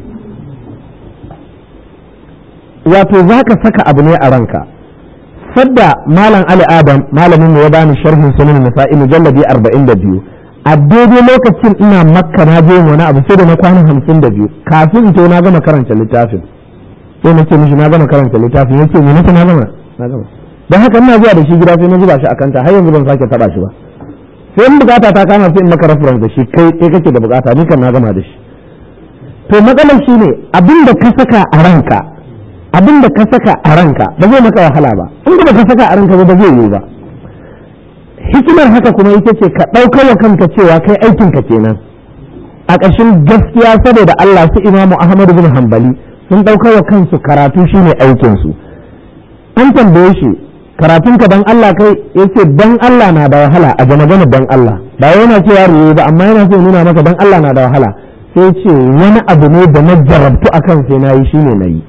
wato za ka saka abu ne a ranka sadda malam ali adam malamin ya bani sharhin sunan nasa'i mujalladi 42 a daidai lokacin ina makka na je wani abu sai da na kwana 52 kafin in to na gama karanta littafin sai na ce mishi na gama karanta littafin yace me nake na gama na gama dan haka ina zuwa da shi gida sai na zuba shi a kanta har yanzu ban sake taba shi ba sai in bukata ta kama sai in maka reference da shi kai kai kake da bukata ni kan na gama da shi to matsalar shine abin da ka saka a ranka abin da ka saka a ranka ba zai maka wahala ba in da ka saka a ranka ba zai yi ba hikimar haka kuma ita ce ka ɗaukar wa kanka cewa kai aikin ka kenan a ƙarshen gaskiya saboda Allah su Imamu Ahmad bin Hanbali sun ɗaukar wa kansu karatu shine aikin su an tambaye shi karatun ka dan Allah kai yace dan Allah na da wahala a ga magana dan Allah ba yana cewa riye ba amma yana so nuna maka dan Allah na da wahala sai ce wani abu ne da na jarabtu akan sai nayi shine nayi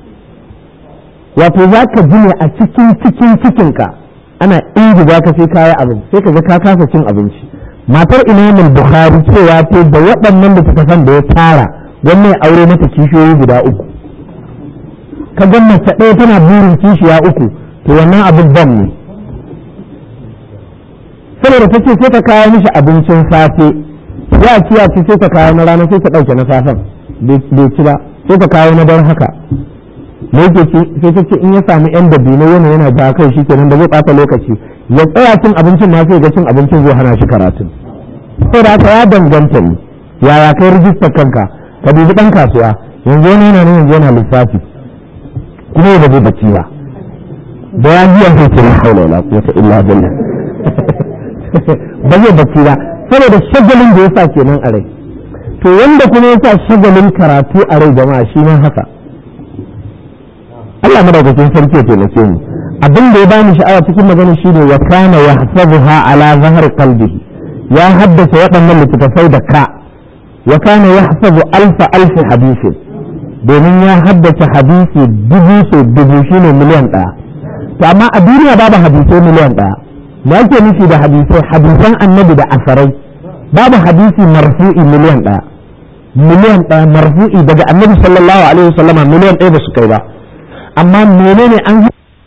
wato za ka ji ne a cikin cikin cikinka ana ingiza ka sai kaya abin sai ka ga ka kasa cin abinci matar imamul bukhari cewa ta da waɗannan littattafan da ya tara wannan aure mata kishiyoyi guda uku ka ga mace ɗaya tana burin kishiya uku to wannan abin ban ne saboda ta ce sai ta kawo mishi abincin safe ya ci ya ci sai ta kawo na rana sai ta ɗauke na safen bai ci ba sai ta kawo na don haka da yake ci sai ta ce in ya samu yan dabino yana yana ja kai shi kenan da zai ɓata lokaci ya tsaya cin abincin ma sai ga cin abincin zai hana shi karatun sai da haka ya danganta ne yaya kai rijistar kanka ka dubi ɗan kasuwa yanzu wani yana nan yanzu yana lissafi kuma ya zai bacci ba da ya biya sai ce la haula wala quwwata illa billah ba zai bacci ba saboda shagalin da yasa kenan a rai to wanda kuma yasa shagalin karatu a rai jama'a shi ne haka Allah madaukakin sarki ya taimake mu abin da ya bani sha'awa cikin magana shi ne wa kana yahsabuha ala zahar qalbihi ya haddace waɗannan littattafai da ka wa kana yahsabu alfa alfi hadisin domin ya haddace hadisi dubu so dubu shine miliyan ɗaya to amma a duniya babu hadisai miliyan ɗaya me ake nufi da hadisai hadisan annabi da asarai babu hadisi marfu'i miliyan ɗaya miliyan ɗaya marfu'i daga annabi sallallahu alaihi wasallama miliyan ɗaya ba su kai ba amma menene an